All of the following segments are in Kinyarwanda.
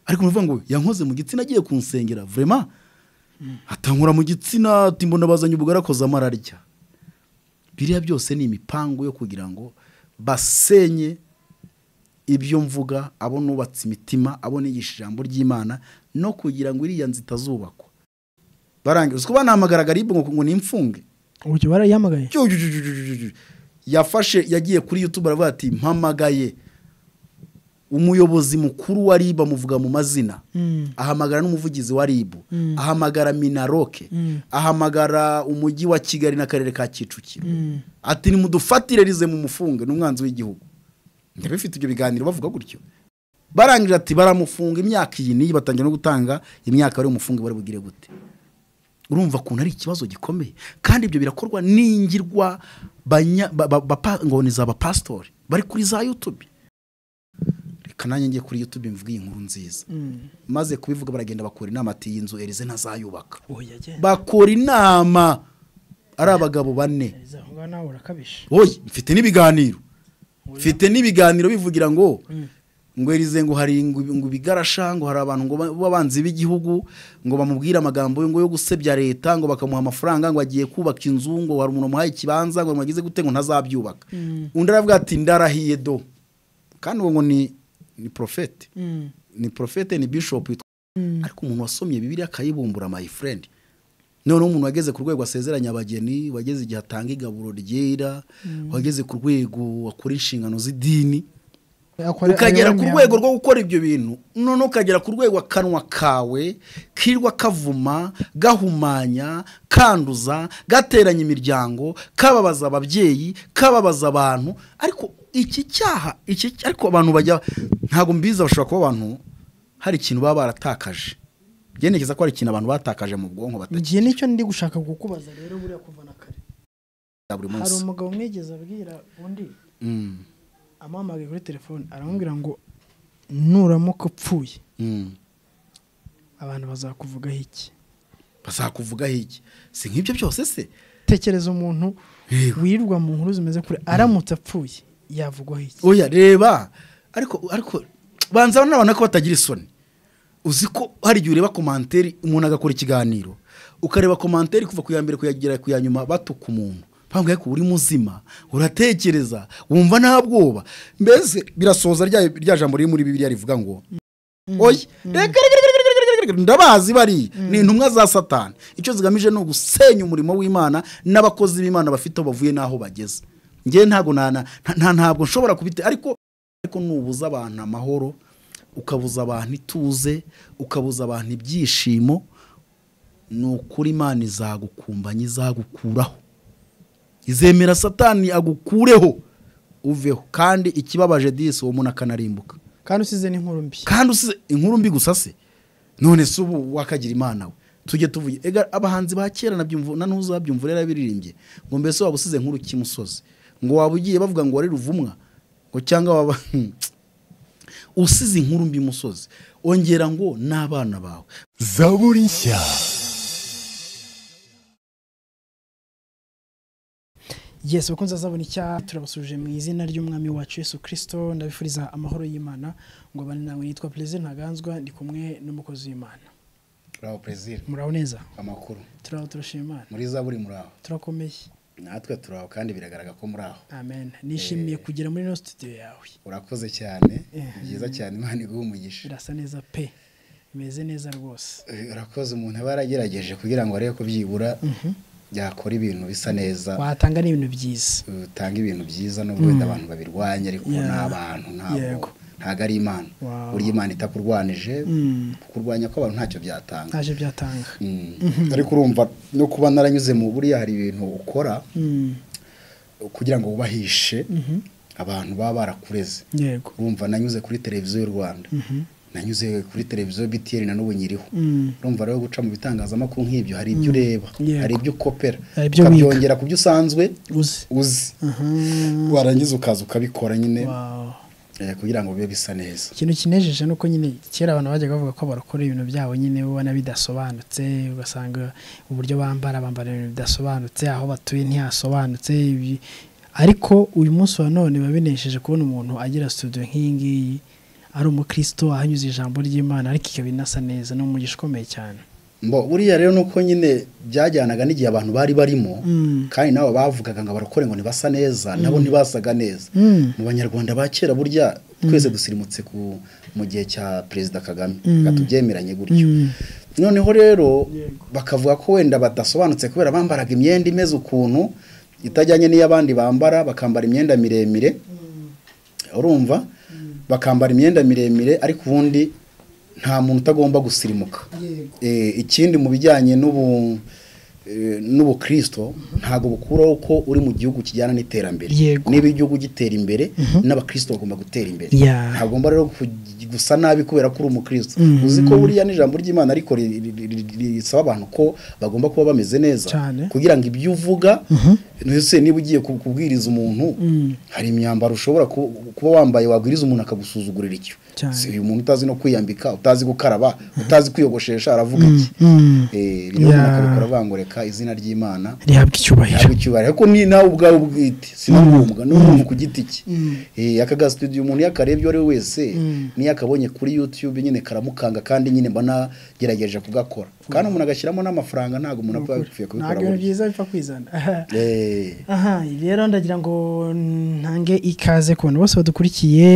ariko uravuga ngo yankoze mu gitsina agiye kunsengera vurema atankura mu gitsina ati mbona bazanye ubugari akoze amararya biriya byose ni imipango yo kugira ngo basenye ibyo mvuga abo nubatse imitima abo nigisha ijambo ry'imana no kugira ngo iriya nzu itazubakwa barangiza uko banahamagara garibu ngo ngo ni imfunge uburyo barayihamagaye Ju- ju- ju- ju- ju- ju- ju. yafashe yagiye kuri youtube aravuga ati mpamagaye umuyobozi mukuru wa ribu amuvuga mu mazina Mm. ahamagara n'umuvugizi wa ribu ahamagara minaroke Mm. ahamagara umujyi wa kigali n'akarere ka kicukiro ati nimudufatire rize mu mufunge n'umwanzi w'igihugu njya bifite ibyo biganiro bavuga gutyo barangije ati baramufunga imyaka iyi n'iyi batangira no gutanga imyaka bari umufunge bari bugire gute urumva ukuntu ari ikibazo gikomeye kandi ibyo birakorwa n'ingirwa banya- ba- ba- bapa- ngo ni za bapasitori bari kuri za yutube reka nanjye njye kuri yutube mvuge iyi nkuru nziza maze kubivuga baragenda bakora inama ati iyi nzu erize ntazayubaka oya agenda bakora inama ari abagabo bane aho ngaho nawe urakabije oye mfite n'ibiganiro mfite n'ibiganiro bivugira ngo ngo erize ngo hari ngo ngo ibigarasha ngo hari abantu ngo ba- b'abanzi b'igihugu ngo bamubwire amagambo yo- ngo yo gusebya leta ngo bakamuha amafaranga ngo agiye kubaka inzu ngo hari umuntu wamuhaye ikibanza ngo mwagize gute ngo ntazabyubaka undi aravuga ati ndarahiye do kandi uwo ngo ni ni porofete Mm. ni porofete ni bishopu witwa ariko umuntu wasomye bibiri akayibumbura my friend noneho umuntu wageze ku rwego asezeranya abageni wageze igihe atanga igaburo ryera wageze ku rwego akora inshingano z'idini Akora- ukagera ku ayobora imihango. rwego rwo gukora ibyo bintu noneho ukagera ku rwego akanwa kawe kirwa kavuma gahumanya kanduza gateranya imiryango kababaza ababyeyi kababaza abantu ariko iki cyaha iki ariko abantu bajya ntabwo mbizi bashobora kuba abantu hari ikintu baba baratakaje byerekeza ko hari ikintu abantu batakaje mu bwonko batagira ngiye nicyo ndi gushaka kukubaza rero buriya kuva na kare buri hari munsi umugabo umwegeze abwira undi Mm, amuhamagaye kuri telefone aramubwira ngo nuramuka upfuye mm. abantu bazakuvugaho iki bazakuvugaho iki si nk'ibyo byose se tekereza umuntu Yego. wirirwa mu nkuru zimeze kure aramutse apfuye yavugwaho iki oya reba ariko ariko banza n'abantu ko batagira isoni uzi ko hari igihe ureba komanteri umuntu agakora ikiganiro ukareba komanteri kuva ku ya mbere kuyagera ku ya nyuma batuka umuntu mpamvu ariko uri muzima uratekereza wumva nta bwoba mbese birasoza rya rya jambo riri muri bibiriya rivuga ngo oya reka reka reka reka reka reka reka, ndabazi bari ni intumwa za satani icyo zigamije ni ugusenya umurimo w'imana n'abakozi b'imana bafite aho bavuye n'aho bageze ngewe ntabwo na- na- nta- ntabwo nshobora kubite ariko ariko nubuza abantu amahoro ukabuza abantu ituze ukabuza abantu ibyishimo ni ukuri imana izagukumbanya izagukuraho izemera satani agukureho uveho kandi ikibabaje disi uwo muntu akanarimbuka kandi usize n'inkuru mbi kandi usize inkuru mbi gusa se none se ubu wakagira imana we tujye tuvuge ega abahanzi ba kera nabyumva na n'uza babyumva rero yarabiririmbye ngo mbese waba usize nkuru kimusozi ngo waba ugiye bavuga ngo wari ruvumwa ngo cyangwa waba usize inkuru mbi musozi ongera ngo n'abana bawe zaburi nshya yesi bakunze azabona icyaha turabasuje mu izina ry'umwami wacu yesu kirisito ndabifuriza amahoro y'imana ngo abane nawe nitwa perezida ntaganzwa ndi kumwe n'umukozi w'imana muraho perezida muraho neza amakuru turaho turashima imana muri za buri muraho turakomeye natwe turaho kandi biragaragara ko muraho amen nishimiye kugera muri ino studio yawe urakoze cyane Eh. byiza cyane imana iguha umugisha birasa neza pe bimeze neza rwose Eh, urakoze umuntu aba yaragerageje kugira ngo arebe ko byibura yakora ibintu bisa neza watanga n'ibintu byiza utanga ibintu byiza nubwo wenda abantu babirwanya ariko Yeah. ni abantu ntabwo Yego. ntabwo ari imana Wow. burya imana itakurwanije Mm. kurwanya kw'abantu ntacyo byatanga ntaje byatanga Mm. ariko urumva no kuba naranyuze mu buriya hari ibintu ukora Mm. kugira ngo wubahishe abantu baba barakureze yego urumva nanyuze kuri televiziyo y'u rwanda nanyuze kuri televiziyo btr na n'ubu nyiriho Mm. urumva rero guca mu bitangazamakuru nk'ibyo hari ibyo ureba Yego. hari ibyo ukopera Hari ibyo wiga. ukabyongera ku byo usanzwe uzi uzi aha warangiza ukaza ukabikora nyine wow eh, kugira ngo bibe bisa neza ikintu kinejeje ni uko nyine kera abantu bajyaga bavuga ko barakora ibintu byabo nyine ubona bidasobanutse ugasanga uburyo bambara bambara ibintu bidasobanutse aho batuye ntihasobanutse ibi- ariko uyu munsi wa none biba binesheje kubona umuntu agira studio nk'iyi ngiyi ari umukristo ahanyuze ijambo ry'imana ariko ikaba inasa neza ni umugisha ukomeye cyane mbo buriya rero nuko nyine byajyanaga n'igihe abantu bari barimo Mm. kandi nabo bavugaga ngo abarokore ngo ntibasa neza nabo ntibasaga neza Mm. mu banyarwanda ba kera burya twese dusirimutse ku mu gihe cya perezida kagame Mm. reka tubyemeranye gutyo Mm. noneho rero bakavuga ko wenda badasobanutse kubera bambaraga imyenda imeze ukuntu itajyanye n'iy'abandi bambara bakambara imyenda miremire urumva bakambara imyenda miremire ariko ubundi nta muntu utagomba gusirimuka Eh, ikindi mu bijyanye n'ubu eh, n'ubukristo ntabwo bukuraho ko uri mu gihugu kijyana n'iterambere Yego. niba igihugu gitera imbere n'abakristo bagomba gutera imbere Yeah. ntagomba rero ku- gusa nabi kubera ko uri umukristo Mhm. uzi ko buriya n'ijambo ry'imana ariko ri- ri- ri- ri- ri- risaba abantu ko bagomba kuba bameze neza Cyane. kugira ngo ibyo uvuga ntese niba ugiye ku- kubwiriza umuntu Mm. hari imyambaro ushobora ku- kuba wambaye wabwiriza umuntu akagusuzugurira icyo Cyane. si uyu muntu utazi no kwiyambika utazi gukaraba utazi kwiyogoshesha aravuga iki Mm. Eh, rero umuntu Yeah. akabikora bangoreka izina ry'imana rihabwa icyubahiro ntabwo icyubahiro ariko ni nawe ubwawe ubwite si na ngombwa ni umuntu ku giti cye Eh, aka ga studio umuntu iyo akarebye uwo ari we wese Mm. niyo akabonye kuri youtube nyine karamukanga kandi nyine mba nagerageje kugakora kandi umuntu agashyiramo n'amafaranga ntabwo umuntu apfa yapfuye kubikora ntabwo ibintu burya. byiza bipfa kwizana Eh, aha ibi rero ndagira ngo ntange ikaze ku bantu bose badukurikiye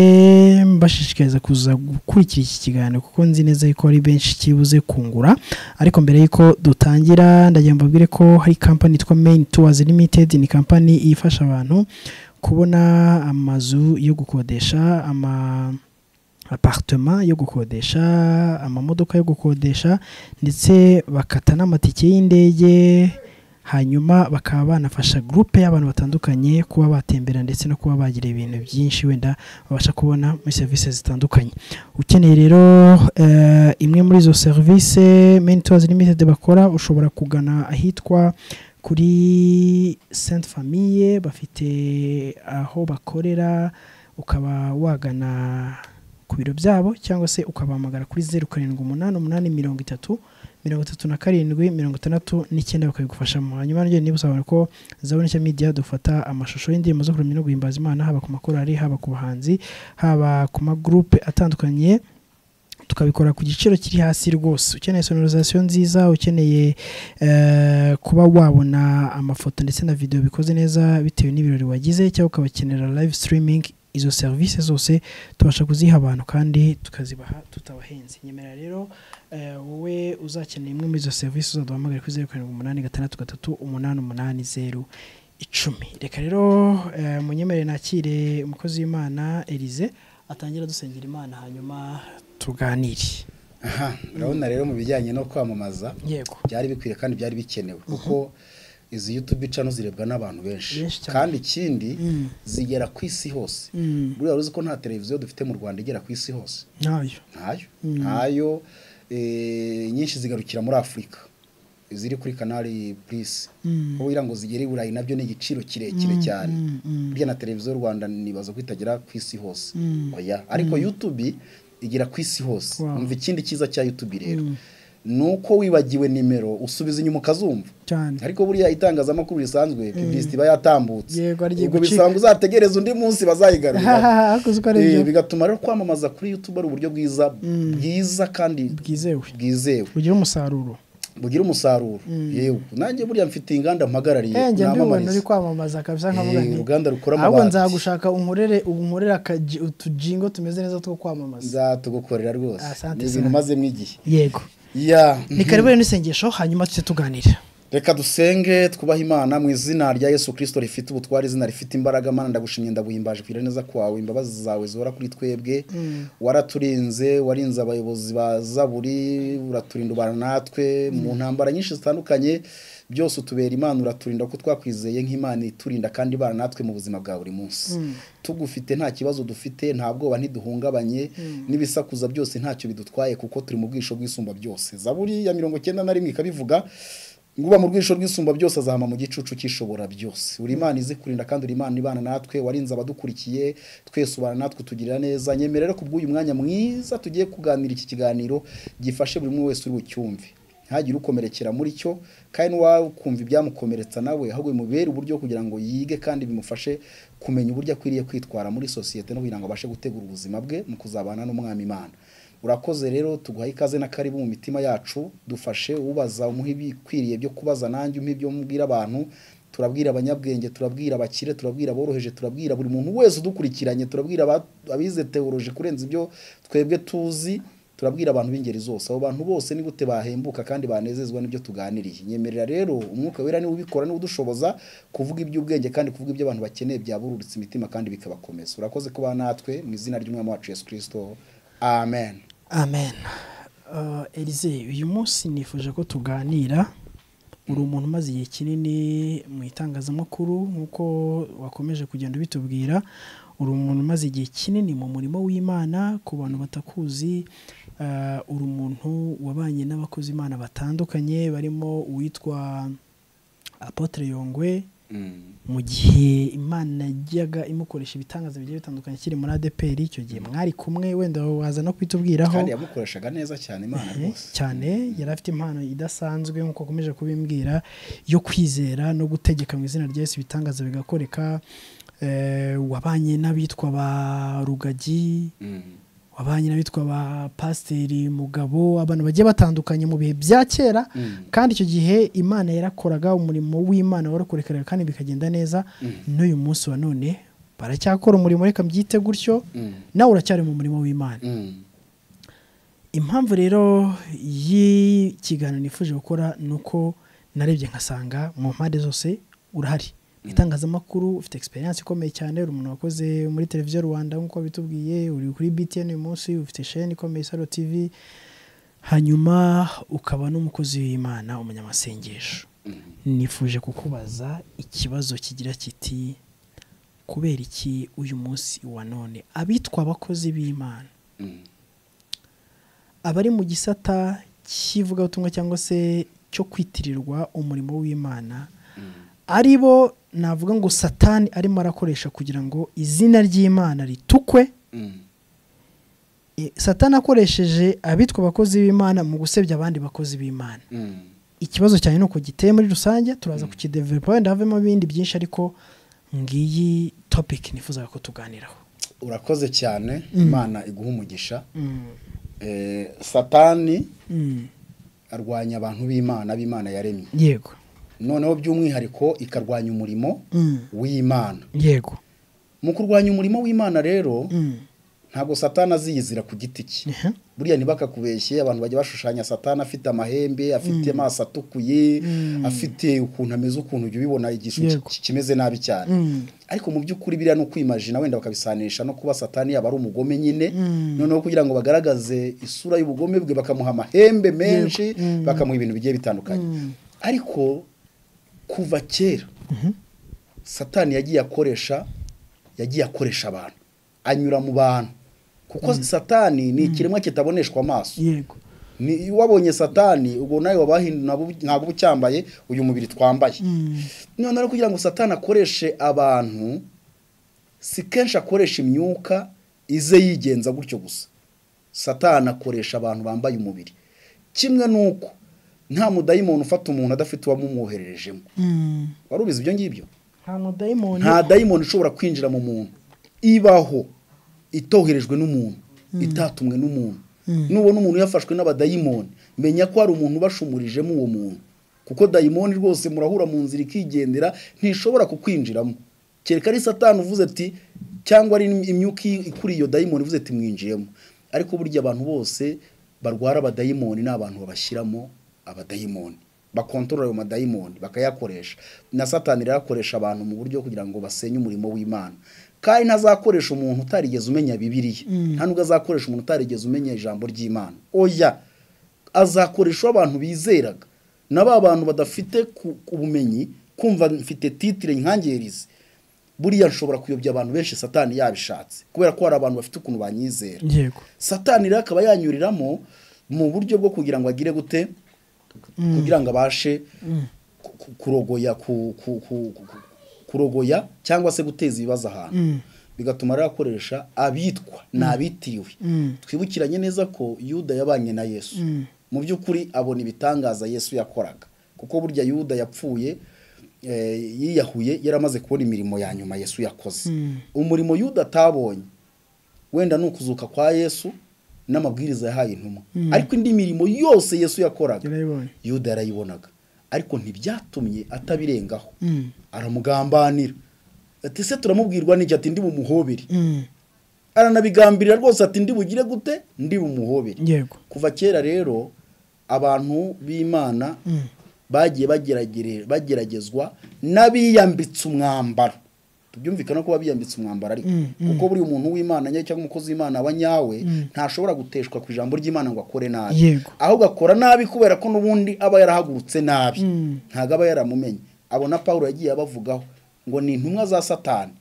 mbashishikariza kuza gukurikira iki kiganiro kuko nzi neza yuko ari benshi kibuze kungura ariko mbere y'uko dutangira ndagira ngo mbabwire ko hari kampani yitwa main tours limited ni kampani ifasha abantu kubona amazu yo gukodesha ama aparitema yo gukodesha amamodoka yo gukodesha ndetse bakata n'amatike y'indege hanyuma bakaba banafasha gurupe y'abantu batandukanye kuba batembera ndetse no kuba bagira ibintu byinshi wenda babasha kubona muri serivisi zitandukanye ukeneye rero eh, imwe muri izo serivisi menitozi limitedi bakora ushobora kugana ahitwa kuri senti famiye bafite aho bakorera ukaba wagana ku biro byabo cyangwa se ukabahamagara kuri zeru karindwi umunani umunani mirongo itatu mirongo itatu na karindwi mirongo itandatu n'icyenda bakabigufashamo hanyuma nanjye niba usabona ko zabona icyo media dufata amashusho y'indirimbo zo kuramya no guhimbaza imana haba ku makorari haba ku bahanzi haba ku magurupe atandukanye tukabikora ku giciro kiri hasi rwose ukeneye sonorizasiyo nziza ukeneye eh, kuba wabona amafoto ndetse na videwo bikoze neza bitewe n'ibirori wagize cyangwa ukabakenera live streaming izo serivisi zose tubasha kuziha abantu kandi tukazibaha tutabahenze nyemera rero eh, wowe uzakenera imwe muri izo serivisi uzaduhamagare kuri zeru karindwi umunani gatandatu gatatu umunani umunani zeru icumi reka rero eh, munyemerere nakire umukozi w'imana elize atangira dusengera imana hanyuma tuganire aha, urabona rero mu bijyanye no kwamamaza yego byari bikwiye kandi byari bikenewe kuko izi youtube channel zirebwa n'abantu benshi Benshi cyane. kandi ikindi Mm. zigera ku isi hose Mm. buriya uzi ko nta televiziyo dufite mu rwanda igera ku isi hose ntayo ntayo ntayo eh, nyinshi zigarukira muri afurika iziri kuri kanari purisi Mm. aho wira ngo zigere i burayi nabyo ni igiciro kirekire cyane burya na televiziyo y'u rwanda nibaza ko itagera ku isi hose Mm. oya ariko yutube igera ku isi hose Wow. umva ikindi cyiza cya yutube rero ni uko wibagiwe nimero usubiza inyuma ukazumva cyane ariko buriya itangazamakuru risanzwe publicity iba yatambutse Yego, ari igiye ubwo gucika. bisaba ngo uzategereze undi munsi bazayigarura hakuze uko ari Eh, byo bigatuma rero kwamamaza kuri youtube ari uburyo bwiza bwiza kandi bwizewe bwizewe bugira umusaruro bugira umusaruro yewe nanjye buriya mfite inganda mpagarariye Eh, njye mbibona uri namamariza kwamamaza kabisa nkavuga Eh, nti uruganda rukora ahubwo amabati. nzagushaka unkorere unkorere akaji- utujingo tumeze neza two kwamamaza nzatugukorera rwose Asante ni ibintu sana. mazemo igihe yego ya ni karibu rero n'isengesho hanyuma tujye tuganira reka dusenge twubahe imana mu izina rya yesu kirisito rifite ubutware izina rifite imbaraga mana ndagushimye ndaguhimbaje kugira neza kwawe imbabazi zawe zihora kuri twebwe waraturinze warinze abayobozi ba zaburi uraturinda ubana natwe mu ntambara nyinshi zitandukanye byose utubera imana uraturinda ko twakwizeye nk'imana iturinda kandi ibana natwe mu buzima bwa buri munsi tugufite nta kibazo dufite nta bwoba ntiduhungabanye n'ibisakuza byose ntacyo bidutwaye kuko turi mu bwisho bw'isumba byose zaburi ya mirongo icyenda na rimwe ikabivuga Nguba mu rwisho rw'isumba byose azahama mu gicucu cy'ishobora byose. Uri Imana izi kurinda kandi uri Imana ibana natwe, warinze abadukurikiye, twese ubana natwe utugirira neza. Nyemera rero kubw'uyu mwanya mwiza tugiye kuganira iki kiganiro gifashe buri umwe wese uri bucyumve. ntihagire ukomerekera muri cyo kandi n'uwakumva ibyamukomeretsa nawe ahubwo bimubere uburyo kugira ngo yige kandi bimufashe kumenya uburyo akwiriye kwitwara muri sosiyete no kugira ngo abashe gutegura ubuzima bwe mu kuzabana n'umwami imana urakoze rero tuguhaye ikaze na karibu mu mitima yacu dufashe ubaza umuha ibikwiriye byo kubaza nanjye umuha ibyo mubwira abantu turabwira abanyabwenge turabwira abakire turabwira aboroheje turabwira buri muntu wese udukurikiranye turabwira aba- abize teoroje kurenza ibyo twebwe tuzi turabwira abantu b'ingeri zose abo bantu bose ni gute bahembuka kandi banezezwa n'ibyo tuganiriye nyemerera rero umwuka wera niwe ubikora niwe udushoboza kuvuga iby'ubwenge kandi kuvuga ibyo abantu bakeneye byabururutse imitima kandi bikabakomeza urakoze kuba natwe mu izina ry'umwami wacu yesu kirisito amen amen Uh, Elise uyu munsi nifuje ko tuganira uri umuntu umaze igihe kinini mu itangazamakuru nk'uko wakomeje kugenda ubitubwira uri umuntu umaze igihe kinini mu murimo w'imana ku bantu batakuzi uh, uri umuntu wabanye n'abakozi imana batandukanye barimo uwitwa apotre yongwe mu gihe imana yajyaga imukoresha ibitangaza bigiye bitandukanye akiri muri adpr icyo gihe mwari kumwe wenda waza no kubitubwiraho kandi yamukoreshaga neza cyane imana Eh, rwose cyane yari afite impano idasanzwe nk'uko akomeje kubimbwira yo kwizera no gutegeka mu izina rya Yesu ibitangaza bigakoreka Eh, wabanye n'abitwa ba rugagi Mm. wabanye n'abitwa ba pasiteri mugabo abantu bagiye batandukanye mu bihe bya kera Mm. kandi icyo gihe imana yarakoraga umurimo w'imana warakorekarega kandi bikagenda neza n'uyu munsi wa none baracyakora umurimo reka mbyite gutyo Mm. nawe uracyari mu murimo w'imana Mm. impamvu rero y'ikiganiro nifuje gukora ni uko narebye nkasanga mu mpande zose urahari mu itangazamakuru ufite experience ikomeye cyane uri umuntu wakoze muri televiziyo rwanda nk'uko bitubwiye uri kuri btn uyu munsi ufite sheni ikomeye saro tv hanyuma ukaba n'umukozi w'imana umunyamasengesho Mm. nifuje kukubaza ikibazo kigira kiti kubera iki uyu munsi wa none abitwa abakozi b'imana Mm. abari mu gisata cy'ivugabutumwa cyangwa se cyo kwitirirwa umurimo w'imana ari bo navuga ngo satani arimo arakoresha kugira ngo izina ry'imana ritukwe Mm. E, satani akoresheje abitwa abakozi b'imana mu gusebya abandi bakozi b'imana Mm. ikibazo cyane ni uko giteye muri rusange turaza kukidevelopa wenda havemo ibindi byinshi ariko ngiyi topiki nifuzaga ko tuganiraho urakoze cyane Mm. imana iguha umugisha Mm, Eh, satani mm, arwanya abantu b'imana b'imana yaremye yego noneho by'umwihariko ikarwanya umurimo Mm, w'imana yego mu kurwanya umurimo w'imana rero Mm, ntabwo satani aziyizira ku giti cye ehe. buriya ntibakakubeshye abantu bajya bashushanya satani afite amahembe afite amaso atukuye Mm. afite ukuntu ameze ukuntu ujya ubibona igishu Yego. ki- kimeze nabi cyane Mm. ariko mu by'ukuri biriya ni ukwimajina wenda bakabisanisha no kuba satani yaba ari umugome nyine Mm. noneho kugira ngo bagaragaze isura y'ubugome bwe bakamuha amahembe menshi Yego. Mm. bakamuha ibintu bigiye bitandukanye Mm. ariko kuva kera satani yagiye akoresha yagiye akoresha abantu anyura mu bantu kuko satani ni ikiremwa kitaboneshwa amaso yego ni iyo wabonye satani ubwo nawe waba wahinduye ntabwo- ntabwo uba ucyambaye uyu mubiri twambaye Mm. noneho rero kugira ngo satani akoreshe abantu si kenshi akoresha imyuka ize yigenza gutyo gusa satani akoresha abantu bambaye umubiri kimwe n'uko nta mudayimoni ufata umuntu adafite uwamumwohererejemo Mm. wari ubizi ibyo ngibyo nta mudayimoni nta dayimoni ishobora kwinjira mu muntu ibaho itoherejwe n'umuntu itatumwe n'umuntu nubona umuntu yafashwe n'abadayimoni menya ko hari umuntu ubashumurijemo uwo muntu kuko dayimoni rwose murahura mu nzira ikigendera ntishobora kukwinjiramo kereka ari satani uvuze ati cyangwa ari imyuka ikuri iyo dayimoni ivuze ati mwinjiyemo ariko burya abantu bose barwara abadayimoni ni abantu babashyiramo abadayimoni bakontorora ayo madayimoni bakayakoresha na satani rero akoresha abantu mu buryo kugira ngo basenye umurimo w'imana kandi ntazakoresha umuntu utarigeze umenya bibiliya nta nubwo azakoresha umuntu utarigeze umenya ijambo ry'imana oya azakoresha uwo abantu bizeraga na ba bantu badafite ku- ubumenyi kumva mfite titire nkangerize buriya nshobora kuyobya abantu benshi satani yabishatse kubera ko hari abantu bafite ukuntu banyizera yego satani rero akaba yanyuriramo mu buryo bwo kugira ngo agire gute kugira ngo abashe ku- ku- kurogoya ku- ku- ku- ku- ku- kurogoya cyangwa se guteza ibibazo ahantu bigatuma rero akoresha abitwa ni abitiriwe twibukiranye neza ko yuda yabanye na yesu mu by'ukuri abona ibitangaza yesu yakoraga kuko burya yuda yapfuye eh, yiyahuye yaramaze kubona imirimo ya nyuma yesu yakoze umurimo yuda atabonye wenda ni ukuzuka kwa yesu n'amabwiriza yahaye intumwa ariko indi mirimo yose yesu yakoraga yarayibonye yuda yarayibonaga ariko ntibyatumye atabirengaho aramugambanira ati se turamubwirwa n'iki ati ndi bumuhobere Mm. aranabigambirira rwose ati ndi bugire gute ndi bumuhobere yego kuva kera rero abantu b'imana bagiye bageragere- bageragezwa n'abiyambitse umwambaro tubyumvikana ko biyambitse umwambaro ariko Mm, mm. kuko buri muntu w'imana nyine cyangwa umukozi w'imana aba nyawe ntashobora guteshwa ku ijambo ry'imana ngo akore nabi Yego. ahubwo akora nabi kubera ko n'ubundi aba yarahagurutse nabi Mm. ntabwo aba yaramumenye abona pawulo yagiye abavugaho ngo ni intumwa za satani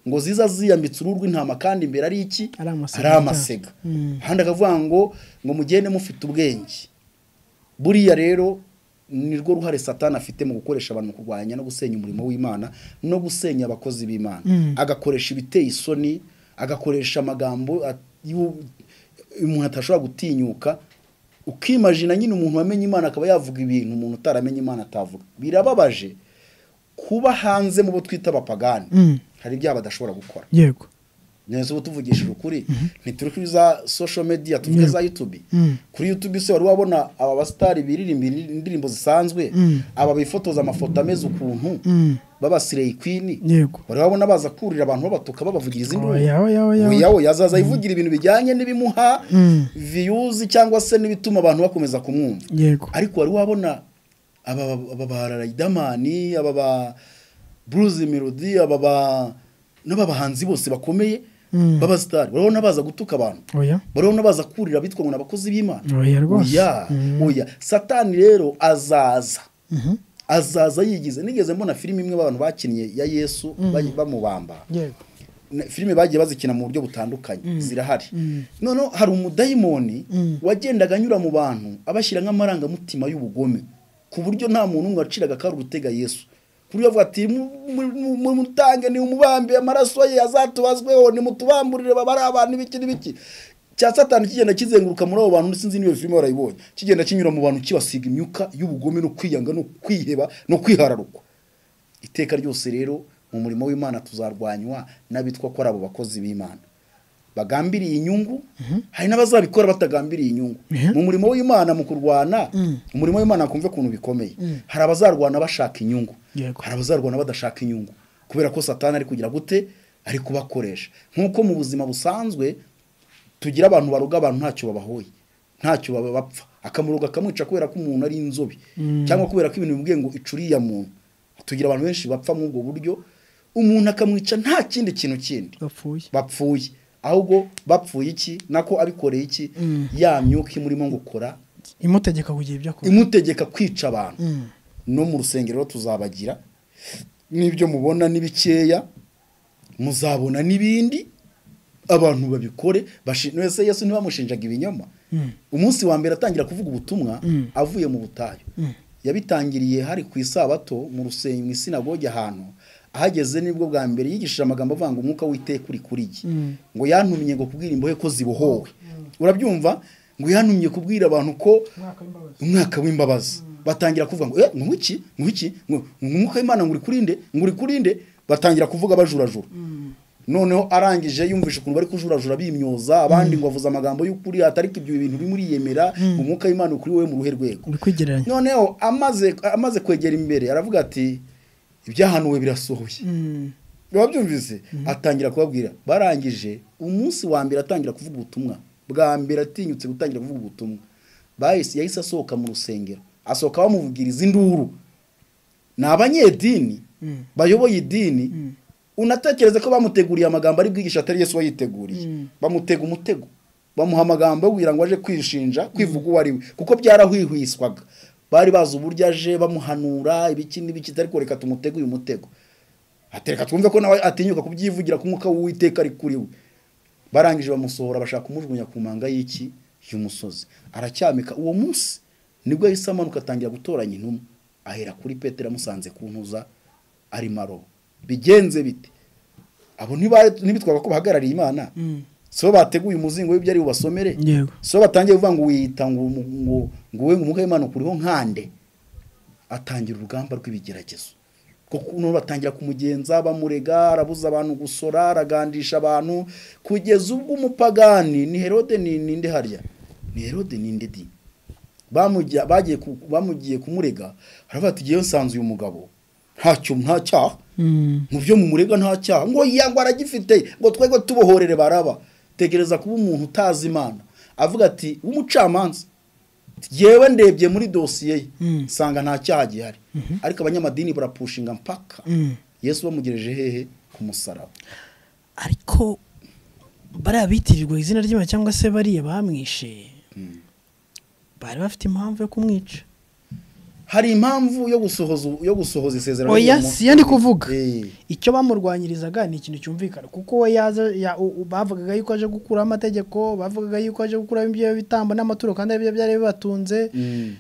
ngo ziza ziyambitse uruhu rw'intama kandi imbere ari iki Ari amasega. ari amasega Mm. ahandi akavuga ngo ngo mugende mufite ubwenge buriya rero ni rwo ruhare satani afite mu gukoresha abantu mu kurwanya no gusenya umurimo w'imana no gusenya abakozi b'imana Mm. agakoresha ibiteye isoni agakoresha amagambo at- y'u- umuntu atashobora gutinyuka ukimajina nyine umuntu wamenye imana akaba yavuga ibintu umuntu utaramenye imana atavuga birababaje kuba hanze mu bo twita abapagani Mm. hari ibyaha badashobora gukora yego neza ubu tuvugishije ukuri ntituri kuri za social media tuvuge za youtube Mm. kuri youtube se wari wabona aba basitari biririmba indirimbo zisanzwe Mm. aba bifotoza amafoto ameze ukuntu Mm. babasireyi kwini yego wari wabona baza kurira abantu babatuka babavugiriza induru Oya, oya, oya. Oya, oya, azaza yivugira ibintu bijyanye n'ibimuha Mm. viyuzi cyangwa se n'ibituma abantu bakomeza kumwumva yego ariko wari wabona aba aba ba Riderman, aba ba Bruce Melody aba ba n'aba bahanzi bose bakomeye Mm. baba star urabona baza gutuka abantu oya urabona baza kurira abitwa ngo n'abakozi b'Imana Oya rwose. oya Mm. oya satani rero azaza Mhm. azaza yigize nigeze mbona filime imwe abantu bakinnye ya Yesu bayi- bamubamba yego na- filime bagiye bazikina mu buryo butandukanye zirahari noneho hari umudayimoni Mm. wagendaga anyura mu bantu abashyira nk'amarangamutima y'ubugome ku buryo nta muntu n'umwe waciraga akari gutega yesu ku buryo bavuga ati "Mu- mu- mu- mu- mutange ni umubambe amaraso ye azatubazweho nimutubamburire babari abantu ibiki n'ibiki cya satani kigenda kizenguruka muri abo bantu sinzi niyo filime warayibonye kigenda kinyura mu bantu kibasiga imyuka y'ubugome no kwiyanga no kwiheba no kwihararukwa iteka ryose rero mu murimo w'imana tuzarwanywa n'abitwa ko ari abo bakozi b'imana bagambiriye inyungu hari n'abazabikora batagambiriye inyungu Mhm. mu murimo w'imana mu kurwana Mm. umurimo w'imana kumve ukuntu bikomeye hari abazarwana bashaka inyungu Yego. hari abazarwana badashaka inyungu kubera ko satani ari kugira gute ari kubakoresha nk'uko mu buzima busanzwe tugira abantu baruga abantu ntacyo babahoye ntacyo baba bapfa akamuruga akamwica kubera ko umuntu ari inzobe cyangwa kubera ko ibintu bimubwiye ngo icuriya muntu tugira abantu benshi bapfa muri ubwo buryo umuntu akamwica nta kindi kintu kindi bapfuye bapfuye ahubwo bapfuye iki nako abikoreye iki Mm. ya myuka imurimo gukora imutegeka kugira ibyo akora imutegeka kwica abantu Mm. no mu rusengero tuzabagira n'ibyo mubona ni bikeya muzabona n'ibindi abantu babikore bashi- ese yesu ntibamushinjaga ibinyoma Mm. umunsi wa mbere atangira kuvuga ubutumwa Mm. avuye mu butayu Mm. yabitangiriye hari ku isabato mu rusenge mu isinagoge ahantu ahageze nibwo bwa mbere yigishije amagambo avuga ngo umwuka w'iteka uri kuri ye Mm. ngo yantumye ngo kubwira imbohe ko zibohowe urabyumva ngo yantumye kubwira abantu ko Umwaka w'imbabazi. umwaka w'imbabazi batangira kuvuga ngo eh ngo iki ngo iki ngo ngo umwuka w'imana ngo uri kurinde ngo uri kurinde batangira kuvuga bajurajura noneho arangije yumvise ukuntu bari kujurajura bimyoza abandi ngo bavuze amagambo y'ukuri atariko ibyo bintu bimuriyemera umwuka w'imana ukuri wowe mu ruhe rwego uri kwigereranya noneho amaze amaze kwegera imbere aravuga ati ibyahanuwe birasohoye Mm. biba byumvise atangira kubabwira barangije umunsi wa mbere atangira kuvuga ubutumwa bwa mbere atinyutse gutangira kuvuga ubutumwa bahise yahise asohoka mu rusengero asohoka bamuvugiriza induru ni abanyedini Mm. bayoboye idini unatekereza ko bamuteguriye amagambo ari bwigisha atari yesu wayiteguriye Mm. bamutega umutego bamuha amagambo yo kugira ngo aje kwishinja kwivuga uwo ari we kuko byarahwihwiswaga bari bazi uburyo aje bamuhanura ibiki n'ibiki ariko reka tumutege uyu mutego atereka twumve ko nawe atinyuka kubyivugira ku mwuka w'uwiteka ari kuri we barangije bamusohora bashaka kumujugunya ku manga y'iki y'umusozi aracyamika uwo munsi nibwo yahise amanuka atangira gutoranya intumwa ahera kuri petero amusanze ku ntuza ari marobo bigenze bite abo ntibari- ntibitwaga ko bahagarariye imana si bo bateguye umuzingo w'ibyo ari bubasomere yego si bo batangiye kuvuga ngo wiyita ngo ngo ngo wowe umwuka w'Imana ukuriho nkande atangira urugamba rw'ibigeragezo kuko noneho batangira kumugenza bamurega arabuza abantu gusora aragandisha abantu kugeza ubwo umupagani ni herode ni ninde harya ni herode ninde di bamujya bagiye ku- bamugiye kumurega aravuga ati ngewe nsanze uyu mugabo ntacyo nta cyaha Mm. mu byo mumurega nta cyaha ngo yango aragifite ngo twego tubohorere baraba tegereza kuba umuntu utazi imana avuga ati w'umucamanza yewe ndebye muri dosiye ye Mm. nsanga nta cyaha gihari ariko abanyamadini barapushinga mpaka Mm. yesu bamugereje hehe ku musaraba ariko bariya bitirirwa izina ry'imana cyangwa se bariya bamwishe bari bafite impamvu yo kumwica hari impamvu yo gusohoza yo gusohoza isezerano oya ry'umuntu. si yo ndi kuvuga Eh, icyo bamurwanyirizaga ni ikintu cyumvikana kuko we yaza ya- u- u- bavugaga yuko aje gukuraho amategeko bavugaga yuko aje gukuraho ibyo bitambo n'amaturo kandi aribyo byari bibatunze mm.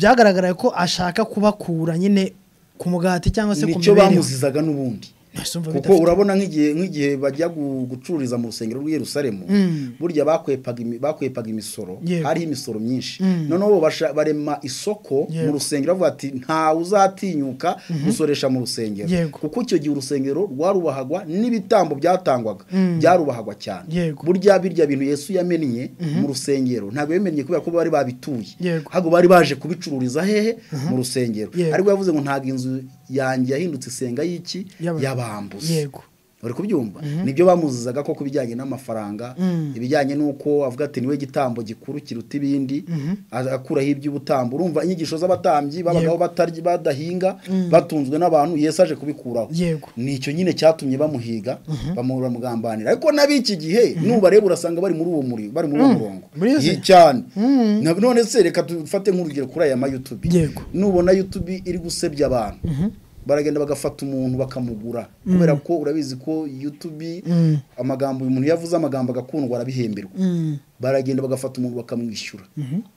byagaragaraga ko ashaka kubakura nyine ku mugati cyangwa se ku nicyo mibereho bamuzizaga n'ubundi Nasumva kuko bidafite- urabona nk'igihe nk'igihe bajya gu- gucururiza mu rusengero rw'i Yerusalemu Mm. burya bakwepaga imi- bakwepaga imisoro Yego. hariho imisoro myinshi Mm. noneho bo basha- barema isoko mu Yego. rusengero bavuga ati ntawe uzatinyuka gusoresha mu rusengero Yego. kuko icyo gihe urusengero rwarubahagwa n'ibitambo byatangwaga Mm. byarubahagwa cyane Yego. burya birya bintu yesu yamennye mu rusengero ntabwo yamennye kubera ko bari babituye Yego. ahubwo bari baje kubicururiza hehe mu rusengero Yego. ariko yavuze ngo ntabwo inzu yanjye yahindutse isenga y'iki Yaba- y'abambuzi yego uri kubyumva nibyo bamuzizaga ko ku bijyanye n'amafaranga Mm. ibijyanye n'uko avuga ati niwe gitambo gikuru kiruta ibindi a- akuraho iby'ubutambo urumva inyigisho z'abatambyi babagaho batarya badahinga batunzwe n'abantu yesu aje kubikuraho Yego. ni icyo nyine cyatumye bamuhiga bamu- bamugambanira ariko n'ab'iki gihe nubareba urasanga bari muri uwo muri bari muri uwo murongo Muri iyo Yi- nzira. cyane Mm. Na- none se reka dufate nk'urugero kuri aya mayutubi Yego. nubona yutubi iri gusebya abantu baragenda bagafata umuntu bakamugura kubera ko urabizi ko yutubi Mm. amagambo uyu muntu yavuze amagambo agakundwa arabihemberwa Mm. baragenda bagafata umuntu bakamwishyura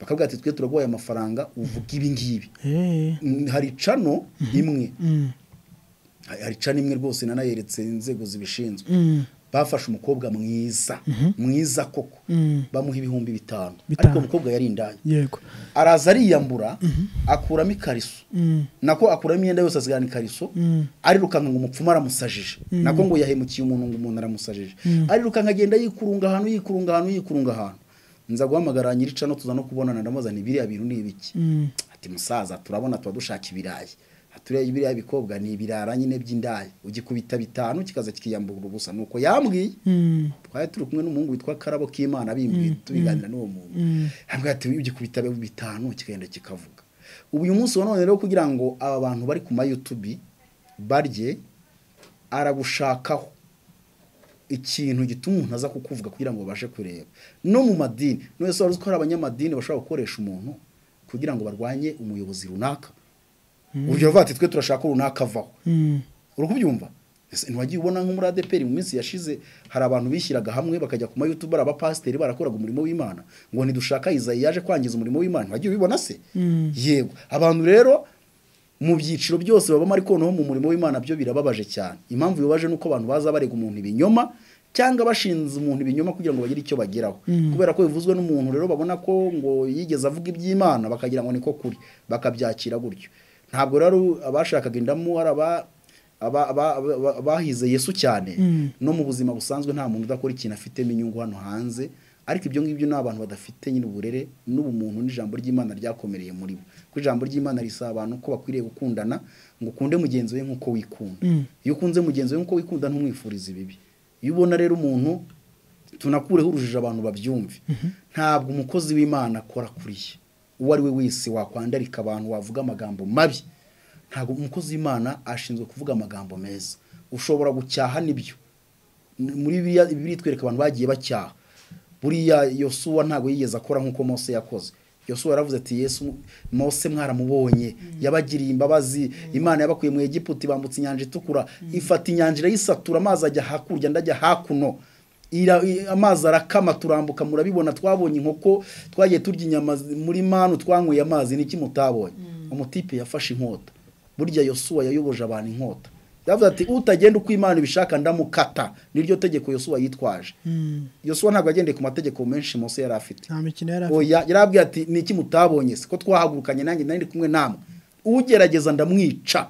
bakavuga ati twe turaguhaye amafaranga uvuga ibi ngibi Eh. Mm, hari cano imwe Mm. hari hari cano imwe rwose nanayeretse inzego zibishinzwe Mm. bafashe umukobwa mwiza mwiza koko Mm. bamuha ibihumbi bitanu Bitanu. ariko umukobwa yari indaya yego araza ariyambura akuramo ikariso Mm. nako akuramo imyenda yose asigarana ikariso Mm. arirukanka ngo umupfumu aramusajije nako ngo yahemukiye umuntu ngo umuntu aramusajije arirukanka agenda yikurunga ahantu yikurunga ahantu yikurunga ahantu nza guhamagara nyiricano tuza no kubonana ndamubaza nti biriya bintu ni ibiki Mm. ati musaza turabona tuba dushaka ibirayi aturiya biriya bikobwa ni ibirara nyine by'indaya ugikubita bitanu kikaza kikiyambura ubusa nuko yambwiye Mm. twari turi kumwe n'umuhungu witwa karabo k'imana abimbwiye tubiganira n'uwo muntu hambwa ati ugikubita bitanu kikagenda kikavuga ubu uyu munsi wa none rero kugira ngo aba bantu bari ku mayutubi barye aragushakaho ikintu gituma umuntu aza kukuvuga kugira ngo babashe kureba no mu madini none se wari uzi ko hari abanyamadini bashobora gukoresha umuntu kugira ngo barwanye umuyobozi runaka urugero bavuga ati twe turashaka ko runaka avaho Mm. uri kubyumva Ese ntiwagiye ubona nko muri adeperi mu minsi yashize hari abantu bishyiraga hamwe bakajya ku mayutubu ari abapasiteri barakoraga umurimo w'imana ngo ntidushaka izayi yaje kwangiza umurimo w'imana ntiwagiye ubibona se Mm. yego abantu rero mu byiciro byose babamo ariko noneho mu murimo w'imana byo birababaje cyane impamvu bibabaje ni uko abantu baza barega umuntu ibinyoma cyangwa bashinze umuntu ibinyoma kugira ngo bagire icyo bageraho kubera ko bivuzwe n'umuntu rero babona ko ngo yigeze avuga iby'imana bakagira ngo niko kuri bakabyakira gutyo ntabwo rero abashakaga indamo ari aba aba- aba- aba- abahize yesu cyane Mm. no mu buzima busanzwe nta muntu udakora ikintu afitemo inyungu hano hanze ariko ibyo ngibyo ni abantu badafite nyine uburere n'ubumuntu n'ijambo ry'imana ryakomereye muri bo kuko ijambo ry'imana risaba abantu ko bakwiriye gukundana ngo ukunde mugenzi we nk'uko wikunda Mm. iyo ukunze mugenzi we nk'uko wikunda ntumwifurize ibibi iyo ubona rero umuntu tunakureho urujijo abantu babyumve ntabwo umukozi w'imana akora kuri ye uwo ari we wese wakwandarika abantu wavuga amagambo mabi ntabwo umukozi w'imana ashinzwe kuvuga amagambo meza ushobora gucyaha nibyo N- muri biriya bibiri twereka abantu bagiye bacyaha buriya yosuwa ntabwo yigeze akora nk'uko mose yakoze yosuwa yaravuze ati yesu mose mwaramubonye yabagiriye imbabazi imana yabakuye mu egiputi bambutse inyanja itukura ifata inyanja irayisatura amazi ajya hakurya ndajya hakuno Ira- i- amazi arakama turambuka murabibona twabonye inkoko twagiye turya inyama zi- muri manu twanyweye amazi niki mutabonye umutipe yafashe inkota burya yosuwa yayoboje abantu inkota yavuze ati utagenda uko imana ibishaka ndamukata niryo tegeko yosuwa yitwaje yosuwa ntabwo yagendeye ku mategeko menshi munsi yari afite nta mikino yari afite oya yarabwiye ati ni iki mutabonye se ko twahagurukanye nanjye nari ndi kumwe namwe ugerageza ndamwica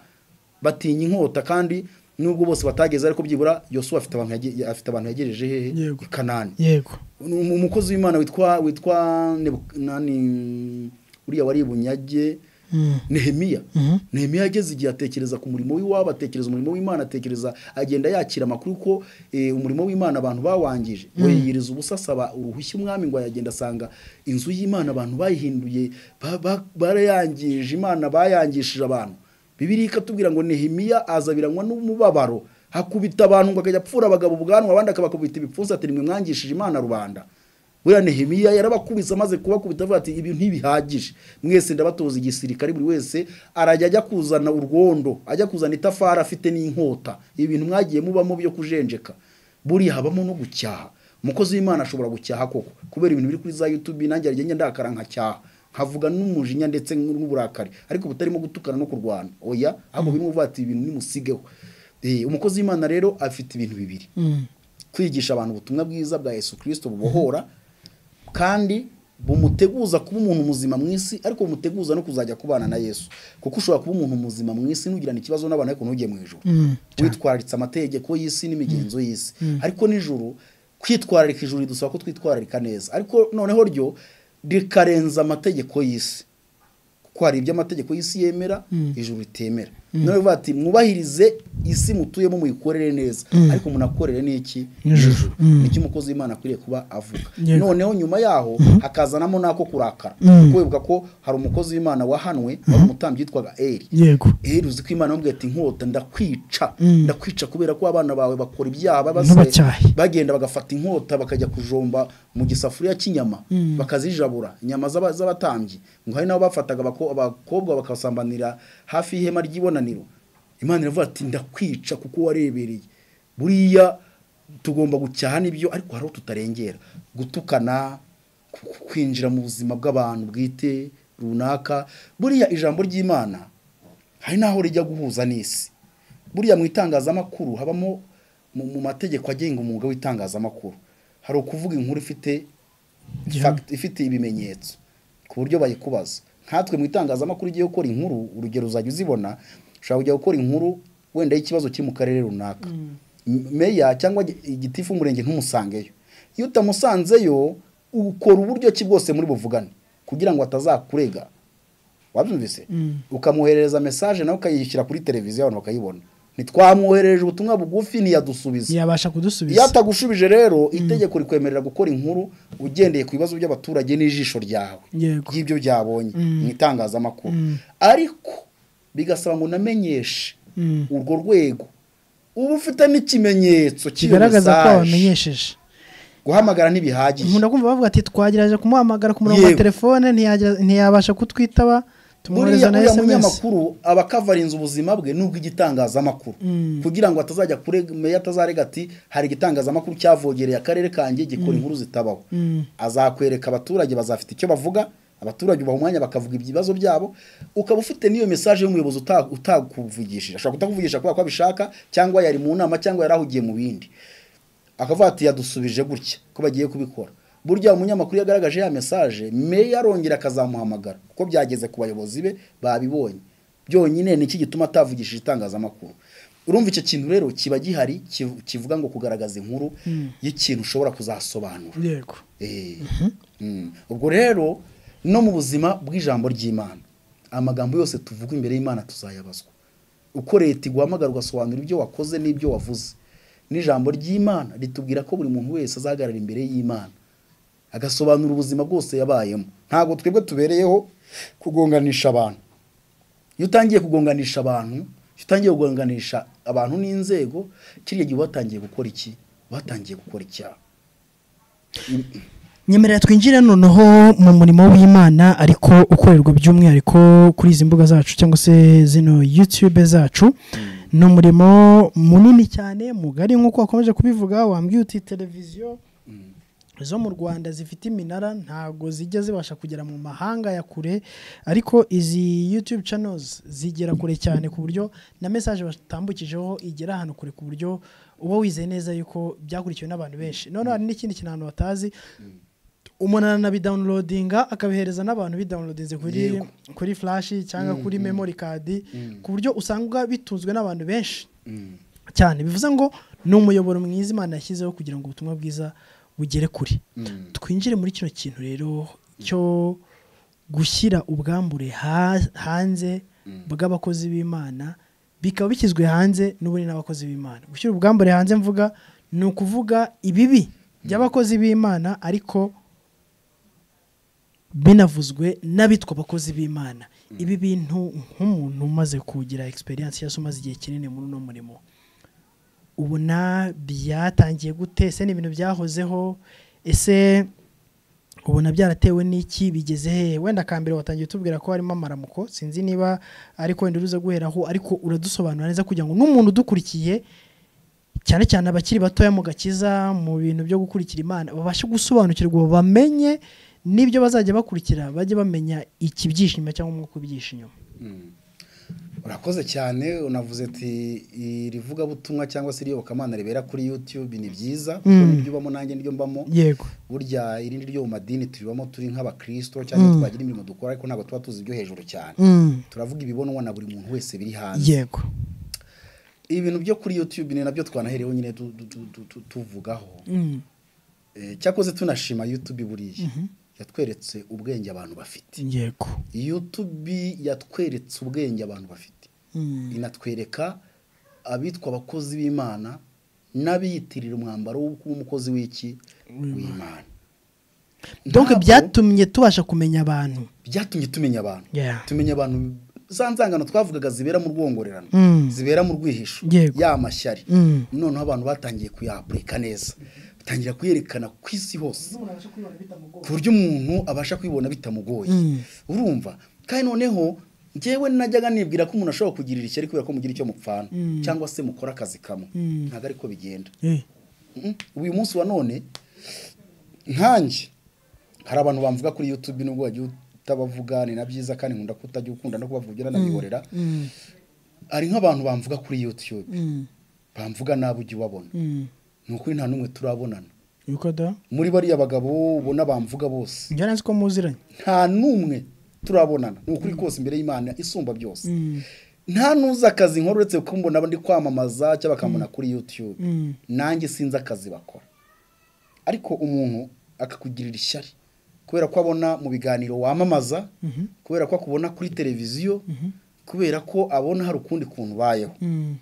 batinya inkota kandi nubwo bose batageze ariko byibura yosuwa afite abantu yage- afite abantu yegereje hehe Yego. i kanani yego Ni umu- umukozi w'imana witwa witwa Nebu- nani uriya wari i bunyage Mm. nehemiya Mhm. nehemiya yageze igihe atekereza ku murimo w'iwabo atekereza umurimo w'imana atekereza agenda yakira amakuru ko eh, umurimo w'imana abantu bawangije we yiyiriza ubusa asaba uruhushya umwami ngo yagenda asanga inzu y'imana abantu bayihinduye ba- ba- barayangije imana bayangishije abantu bibiri ikatubwira ngo nehemiya aza biranywa n'umubabaro hakubita abantu ngo akajya apfura abagabo ubwanwa abandi akabakubita ibipfunsi ati nimwe mwangishije imana rubanda buriya nehemiya yarabakubise amaze kubakubita avuga ati ibi ntibihagije mwese ndabatoza igisirikare buri wese arajya ajya kuzana urwondo ajya kuzana itafari afite n'inkota ibi bintu mwagiye mubamo byo kujenjeka buriya habamo no gucyaha umukozi w'imana ashobora gucyaha koko kubera ibintu biri kuri za yutubi nanjye hari igihe njya ndakara nkacyaha nkavuga n'umujinya ndetse n'uburakari ariko butarimo gutukana no kurwana oya ahubwo birimo kuvuga ati ibi bintu nimusigeho Eh, umukozi w'imana rero afite ibintu bibiri Mm. kwigisha abantu ubutumwa bwiza bwa yesu kirisito bubohora kandi bumuteguza kuba umuntu muzima mu isi ariko bumuteguza no kuzajya kubana na yesu kuko ushobora kuba umuntu muzima mu isi ntugirane ikibazo n'abantu ariko ntujye mu ijoro Mm. witwararitse amategeko y'isi n'imigenzo y'isi ariko nijoro kwitwararika ijuru ridusaba ko twitwararika neza ariko noneho ryo rikarenza amategeko y'isi kuko hari ibyo amategeko y'isi yemera ijuru ritemera nawe bivuga ati mwubahirize isi mutuyemo muyikorere neza ariko munakorere n'iki Ijuru. Ijuru. Mm. nicyo umukozi w'imana akwiriye kuba avuga Yego. noneho nyuma yaho hakazanamo n'ako kurakara Mm. kuko wibuka ko hari umukozi w'imana wahanwe wari umutambyi witwaga eri yego rero uzi ko imana yamubwiye ati inkota ndakwica Mm. ndakwica kubera ko abana bawe bakora ibyaha baba se- Nk'abacyahi. bagenda bagafata inkota bakajya kujomba mu gisafuriya cy'inyama bakazijabura inyama z'aba- z'abatambyi ngo hari n'abo bafataga abako- abakobwa bakasambanira hafi y'ihema ry'ibonaniro imana iravuga ati ndakwica kuko warebereye buriya tugomba gucyaha n'ibyo ariko hari aho tutarengera gutukana ku- ku- kwinjira mu buzima bw'abantu bwite runaka buriya ijambo ry'imana hari n'aho rijya guhuza n'isi buriya mu itangazamakuru habamo mu mu mategeko agenga umwuga w'itangazamakuru hari ukuvuga inkuru ifite Gihamya. fact- ifite ibimenyetso ku buryo bayikubaza nkatwe mu itangazamakuru igiye gukora inkuru urugero uzajya uzibona ushobora kujya gukora inkuru wenda y'ikibazo kiri mu karere runaka M- meya cyangwa gi- igitifu w'umurenge ntumusangeyo iyo utamusanzeyo ukora uburyo ki bwose muri buvugane kugira ngo atazakurega wabyumvise ukamwoherereza mesaje nawe ukayishyira kuri televiziyo abantu bakayibona ntitwamwoherereje ubutumwa bugufi ntiyadusubiza yabasha iyo kudusubiza atagushubije rero itegeko rikwemerera gukora inkuru ugendeye ku bibazo by'abaturage n'ijisho ryawe Yego. ry'ibyo byabonye mu itangazamakuru ariko bigasaba ngo unamenyeshe Mm. urwo rwego uba ufite n'ikimenyetso cy'iyo kigaragaza ko mesaje wamenyesheje guhamagara ntibihagije nkunda kumva bavuga ati twagerageje kumuhamagara ku murongo wa Yego. telefone ntiyagira- ntiyabasha kutwitaba buriya tumwohereza na uriya sms munyamakuru aba akavarinze ubuzima bwe nubwo igitangazamakuru Mm. kugira ngo atazajya kurega meya atazarega ati hari igitangazamakuru cyavogereye akarere kanjye gikora inkuru zitabaho Mm. azakwereka abaturage bazafite icyo bavuga abaturage ubaha umwanya bakavuga ibibazo byabo ukaba ufite n'iyo mesaje y'umuyobozi uta- utakuvugishije ashobora kutakuvugisha kubera ko abishaka cyangwa yari mu nama cyangwa yari ahugiye mu bindi akavuga ati yadusubije gutya ko bagiye kubikora burya umunyamakuru iyo agaragaje ya mesaje meya arongera akazamuhamagara kuko byageze ku bayobozi be babibonye byonyine ni iki gituma atavugishije itangazamakuru urumva icyo kintu rero kiba gihari kiv- kivuga ngo kugaragaza inkuru y'ikintu ushobora kuzasobanura yego Eh. Mm. ubwo rero no mu buzima bw'ijambo ry'imana amagambo yose tuvuga imbere y'imana tuzayabazwa uko leta iguhamagara ugasobanura ibyo wakoze n'ibyo wavuze n'ijambo ry'imana ritubwira ko buri muntu wese azahagarara imbere y'imana agasobanura ubuzima bwose yabayemo ntabwo twebwe tubereyeho kugonganisha abantu iyo utangiye kugonganisha abantu iyo utangiye kugonganisha abantu n'inzego kiriya gihe uba watangiye gukora iki uba watangiye gukora icyaha nyemerera twinjire noneho mu murimo w'imana ariko ukorerwa by'umwihariko kuri izi mbuga zacu cyangwa se zino yutube zacu ni umurimo munini cyane mugari nk'uko wakomeje kubivuga wambwiye uti televiziyo zo mu rwanda zifite iminara ntabwo zijya zibasha kugera mu mahanga ya kure ariko izi yutube channels zigera kure cyane ku buryo na mesaje batambukijeho igera ahantu kure ku buryo uba wizeye neza yuko byakurikiwe n'abantu benshi noneho hari n'ikindi kintu abantu batazi umuntu aranabidawunirodinga akabihereza n'abantu bidawunirodinze kuri Yego. kuri flashi cyangwa kuri memory card ku buryo usanga bitunzwe n'abantu benshi cyane bivuze ngo ni umuyoboro mwiza imana yashyizeho kugira ngo ubutumwa bwiza bugere kure twinjire muri kino kintu rero cyo gushyira ubwambure ha- hanze bw'abakozi b'imana bikaba bishyizwe hanze n'ubundi n'abakozi b'imana gushyira ubwambure hanze mvuga ni ukuvuga ibibi by'abakozi b'imana ariko binavuzwe n'abitwa abakozi b'imana ibi bintu nk'umuntu umaze kugira egisperiyanse cyangwa se umaze igihe kinini muri uno murimo ubona byatangiye gute ese ni ibintu byahozeho ese ubona byaratewe n'iki bigeze hehe wenda akambere watangiye utubwira ko harimo amaramuko sinzi niba ariko wenda uruze guheraho ariko uradusobanura neza kugira ngo n'umuntu udukurikiye cyane cyane abakiri batoya mu gakiza mu bintu byo gukurikira imana babashe gusobanukirwa bamenye n'ibyo bazajya bakurikira bajye bamenya ikibyishe inyuma cyangwa umwuka ubyishe inyuma urakoze cyane unavuze ati iri vugabutumwa cyangwa se iriyobokamana ribera kuri yutube ni byiza kuko Mm. nibyo ubamo nanjye niryo mbamo yego burya irindi ryo mu madini tubibamo turi nk'abakirisito cyangwa twagira imirimo dukora ariko ntabwo tuba tuzi ibyo hejuru cyane turavuga ibibonwa na buri muntu wese biri hanze yego ibintu byo kuri yutube ni nabyo twanahereho nyine tu- tu- tu- tu- tu- tuvugaho Mm. Eh, cyakoze tunashima yutube buriya yatweretse ubwenge abantu bafite yego yutube yatweretse ubwenge abantu bafite Mm. inatwereka abitwa abakozi b'imana n'abiyitirira umwambaro wo kuba umukozi w'iki w'imana donc Ntabwo byatumye tubasha kumenya abantu byatumye tumenya abantu Yeah. tumenya abantu za nzangano twavugaga zibera mu rwongorerano Mm. zibera mu rwihisho Yego. ya mashyari Mm. noneho abantu batangiye kuyapurika neza batangira kuyerekana ku isi hose ku buryo umuntu abasha kwibona bitamugoye urumva kandi noneho ngewe najyaga nibwira ko umuntu ashobora kugirira ishyari kubera ko mugira icyo mupfana cyangwa se mukora akazi kamwe ntabwo ariko bigenda Eh. Mm, uyu munsi wa none nkanjye hari abantu bamvuga kuri yutube nubwo wagiye utabavuga ni na byiza kandi nkunda ko utajya ukunda no kubavugira nanabihorera Mm. hari nk'abantu bamvuga kuri yutube Mm. bamvuga nabi ujya ubabona Mm. ni ukuri nta n'umwe turabonana yuko da muri bariya bagabo ubona bamvuga bose njya nzi ko muziranye nta n'umwe turabonana ni ukuri kose imbere y'imana isumba byose Mm. nta n'uzi akazi nkora uretse ko mbona ndi kwamamaza cyangwa bakambona kuri yutube Mm. nanjye sinzi akazi bakora ariko umuntu akakugirira ishyari kubera ko abona mu biganiro wamamaza kubera ko akubona kuri televiziyo kubera ko abona hari ukundi kuntu ubayeho Mm.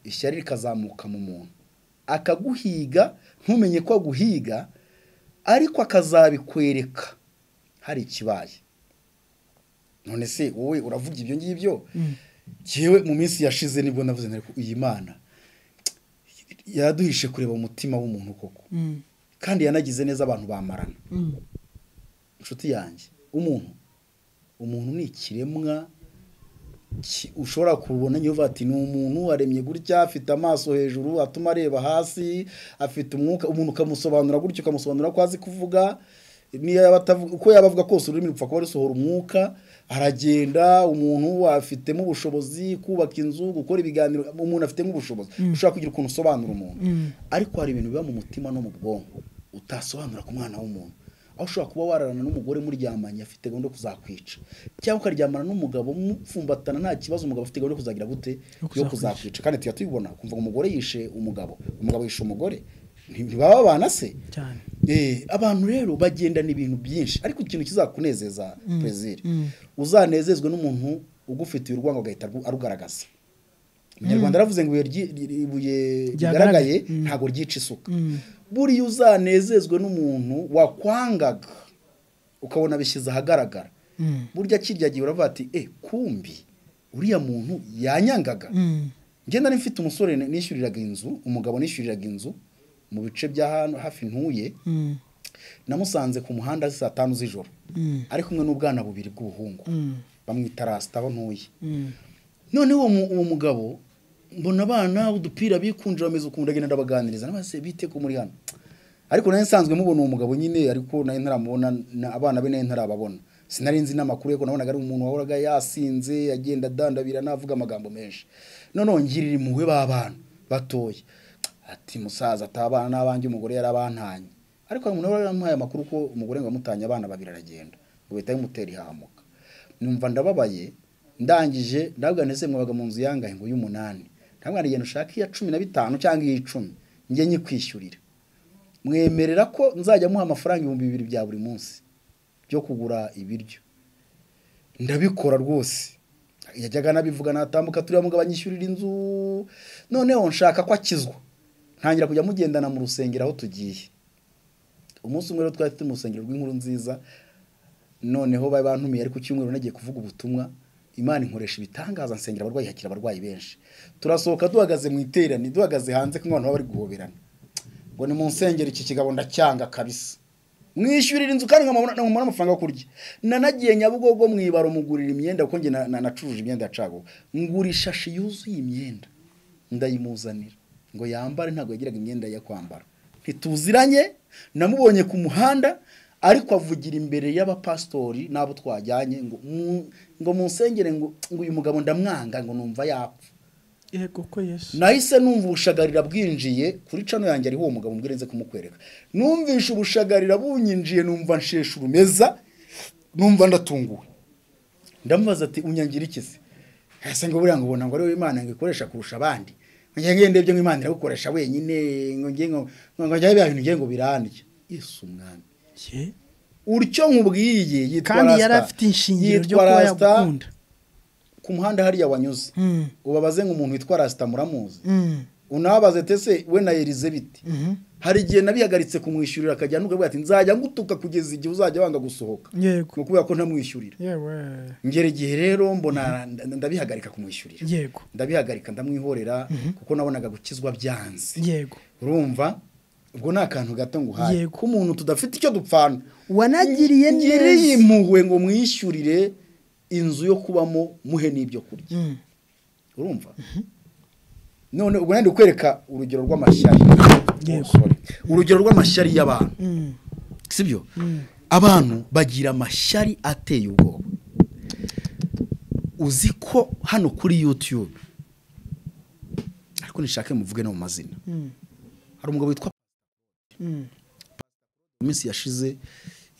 ishyari rikazamuka mu muntu akaguhiga ntumenye ko aguhiga ariko akazabikwereka hari ikibaye none se wowe uravuga ibyo ngibyo yewe mu minsi yashize nibwo navuze nari ku- iyi mana yaraduhishe kureba umutima w'umuntu koko Mm. kandi yanagize neza abantu bamarana Mm. inshuti yanjye umuntu umuntu ni ikiremwa ki- ushobora kubona niyo uvuga ati ni umuntu aremye gutya afite amaso hejuru atuma areba hasi afite umwuka umuntu ukamusobanura gutya ukamusobanura ko azi kuvuga niyo yaba atavu- uko yaba avuga kose ururimi rupfa kuba rusohora umwuka aragenda umuntu afitemo ubushobozi kubaka inzu gukora ibiganiro umuntu afitemo ubushobozi ushobora kugira ukuntu usobanura umuntu ariko hari ibintu biba mu mutima no mu bwonko utasobanura ku mwana w'umuntu aho ushobora kuba wararana n'umugore muryamanye afite gahunda yo kuzakwica cyangwa ukaryamana n'umugabo mupfumbatana nta kibazo umugabo afite gahunda yo kuzagira gute yo kuzakwica kandi tujya tubibona kumva ngo umugore yishe umugabo umugabo yishe umugore Nti- ntibaba babana se cyane Eh, abantu rero bagendana ibintu byinshi ariko ikintu kizakunezeza perezida mm. uzanezezwe n'umuntu ugufitiye urwango agahita aru- arugaragaza umunyarwanda aravuze ngo ibuye ryi- ri- ibuye rigaragaye Ryagaragaye. Mm. ntabwo ryica isuka Mm. buriya uzanezezwe n'umuntu wakwangaga ukabona bishyize ahagaragara Mm. burya kirya gihe uravuga ati e kumbi uriya muntu yanyangaga Mm. njye nari mfite umusore nishyuriraga inzu umugabo nishyuriraga inzu mu bice bya hano hafi ntuye Mm. namusanze ku muhanda saa tanu z'ijoro Mm. ari kumwe n'ubwana bubiri bw'ubuhungu Mm. bamwita rasita aho ntuye Mm. noneho uwo mu- uwo mugabo mbona abana udupira bikunje bameze ukuntu ndagenda ndabaganiriza nabase bite ko muri hano ariko nawe nsanzwe mubona uwo mugabo nyine ariko nawe ntaramubona na- abana be nawe ntarababona sinari nzi n'amakuru ariko nabonaga ari umuntu wahoraga yasinze agenda adandabira navuga amagambo menshi noneho ngirira impuhwe b'abana batoya ati musaza atabana n'abanjye umugore yarabantanye ariko hari umuntu wari waramuhaye amakuru ko umugore ngo yamutanye abana babiri aragenda ngo bahita bamutera ihahamuka numva ndababaye ndangije ndabwira ndetse mwabaga mu nzu yangahe ngo y'umunani ndabwira ngenda ushaka iya cumi na bitanu cyangwa iy'icumi njye nyikwishyurira mwemerera ko nzajya muha amafaranga ibihumbi bibiri bya buri munsi byo kugura ibiryo ndabikora rwose yajyaga anabivuga natambuka turiya mugabo anyishyurira inzu noneho nshaka ko akizwa ntangira kujya mugendana mu rusengero aho tugiye umunsi umwe rero twari turi mu rusengero rw'inkuru nziza noneho bari bantumiye ariko cyumweru nagiye kuvuga ubutumwa imana inkoresha ibitangaza nsengera abarwayi hakira abarwayi benshi turasohoka duhagaze mu iterani duhagaze hanze kuko abantu baba bari guhoberana ngo ni mu nsengero iki kigabo ndacyanga kabisa mwishyurira inzu kandi nkamubona nkamubona amafaranga yo kurya nanagiye nyabugogo mu ibaro mugurira imyenda kuko njye na- na- nacuruje imyenda yacago ngura ishashi yuzuye imyenda ndayimuzanira ngo yambare ntabwo yagiraga imyenda yo kwambara ntituziranye namubonye ku muhanda ariko avugira imbere y'abapasitori n'abo twajyanye ngo mu- ngo mu nsengere ngo ngo uyu mugabo ndamwanga ngo numva yapfa yego ko yesu nahise numva ubushagarira bwinjiye kuri cano yanjye ariho uwo mugabo mbwira nze kumukwereka numvishe ubushagarira bunyinjiye numva nsheshe urumeza numva ndatunguwe ndamubaza ati unyangira iki se ese ngo buriya ngo ubona ngo ari wowe imana ngo ikoresha kurusha abandi ngiye ngiye ndebye ngo imana iragukoresha wenyine ngo ngiye ngo ngo njyayo bya bintu ngiye ngo birandye yesu umwami Ye. utyo nkubwiye yitwa kandi yari Rasta. afite ishingiro ryo Yitwa kuba Rasta. yagukunda ku muhanda hariya wanyuze Mm. ubabaze nk'umuntu witwa rasita muramuzi Mm. unabaze tese we na elizabeth Mhm. hari igihe nabihagaritse kumwishyurira akajya n'ubwo ati nzajya ngutuka kugeza igihe uzajya wanga gusohoka yego ni ukubera ko ntamwishyurira yewe ngera igihe rero mbona nda- ndabihagarika kumwishyurira yego ndabihagarika ndamwihorera kuko nabonaga gukizwa byanze yego urumva ubwo ni akantu gato nguhaye Yego. k'umuntu tudafite icyo dupfana Wanagiriye ngiriye neza. impuhwe ngo mwishyurire inzu yo kubamo muhe n'ibyo kurya Mm. urumva none ubwo nandi kwereka urugero rw'amashyari Yego. Oh, sorry. urugero rw'amashyari y'abantu Mm. sibyo abantu bagira amashyari ateye ubwoba uzi ko hano kuri yutube ariko nishake muvuge no mu mazina Mm. hari umugabo witwa Mm. mu minsi yashize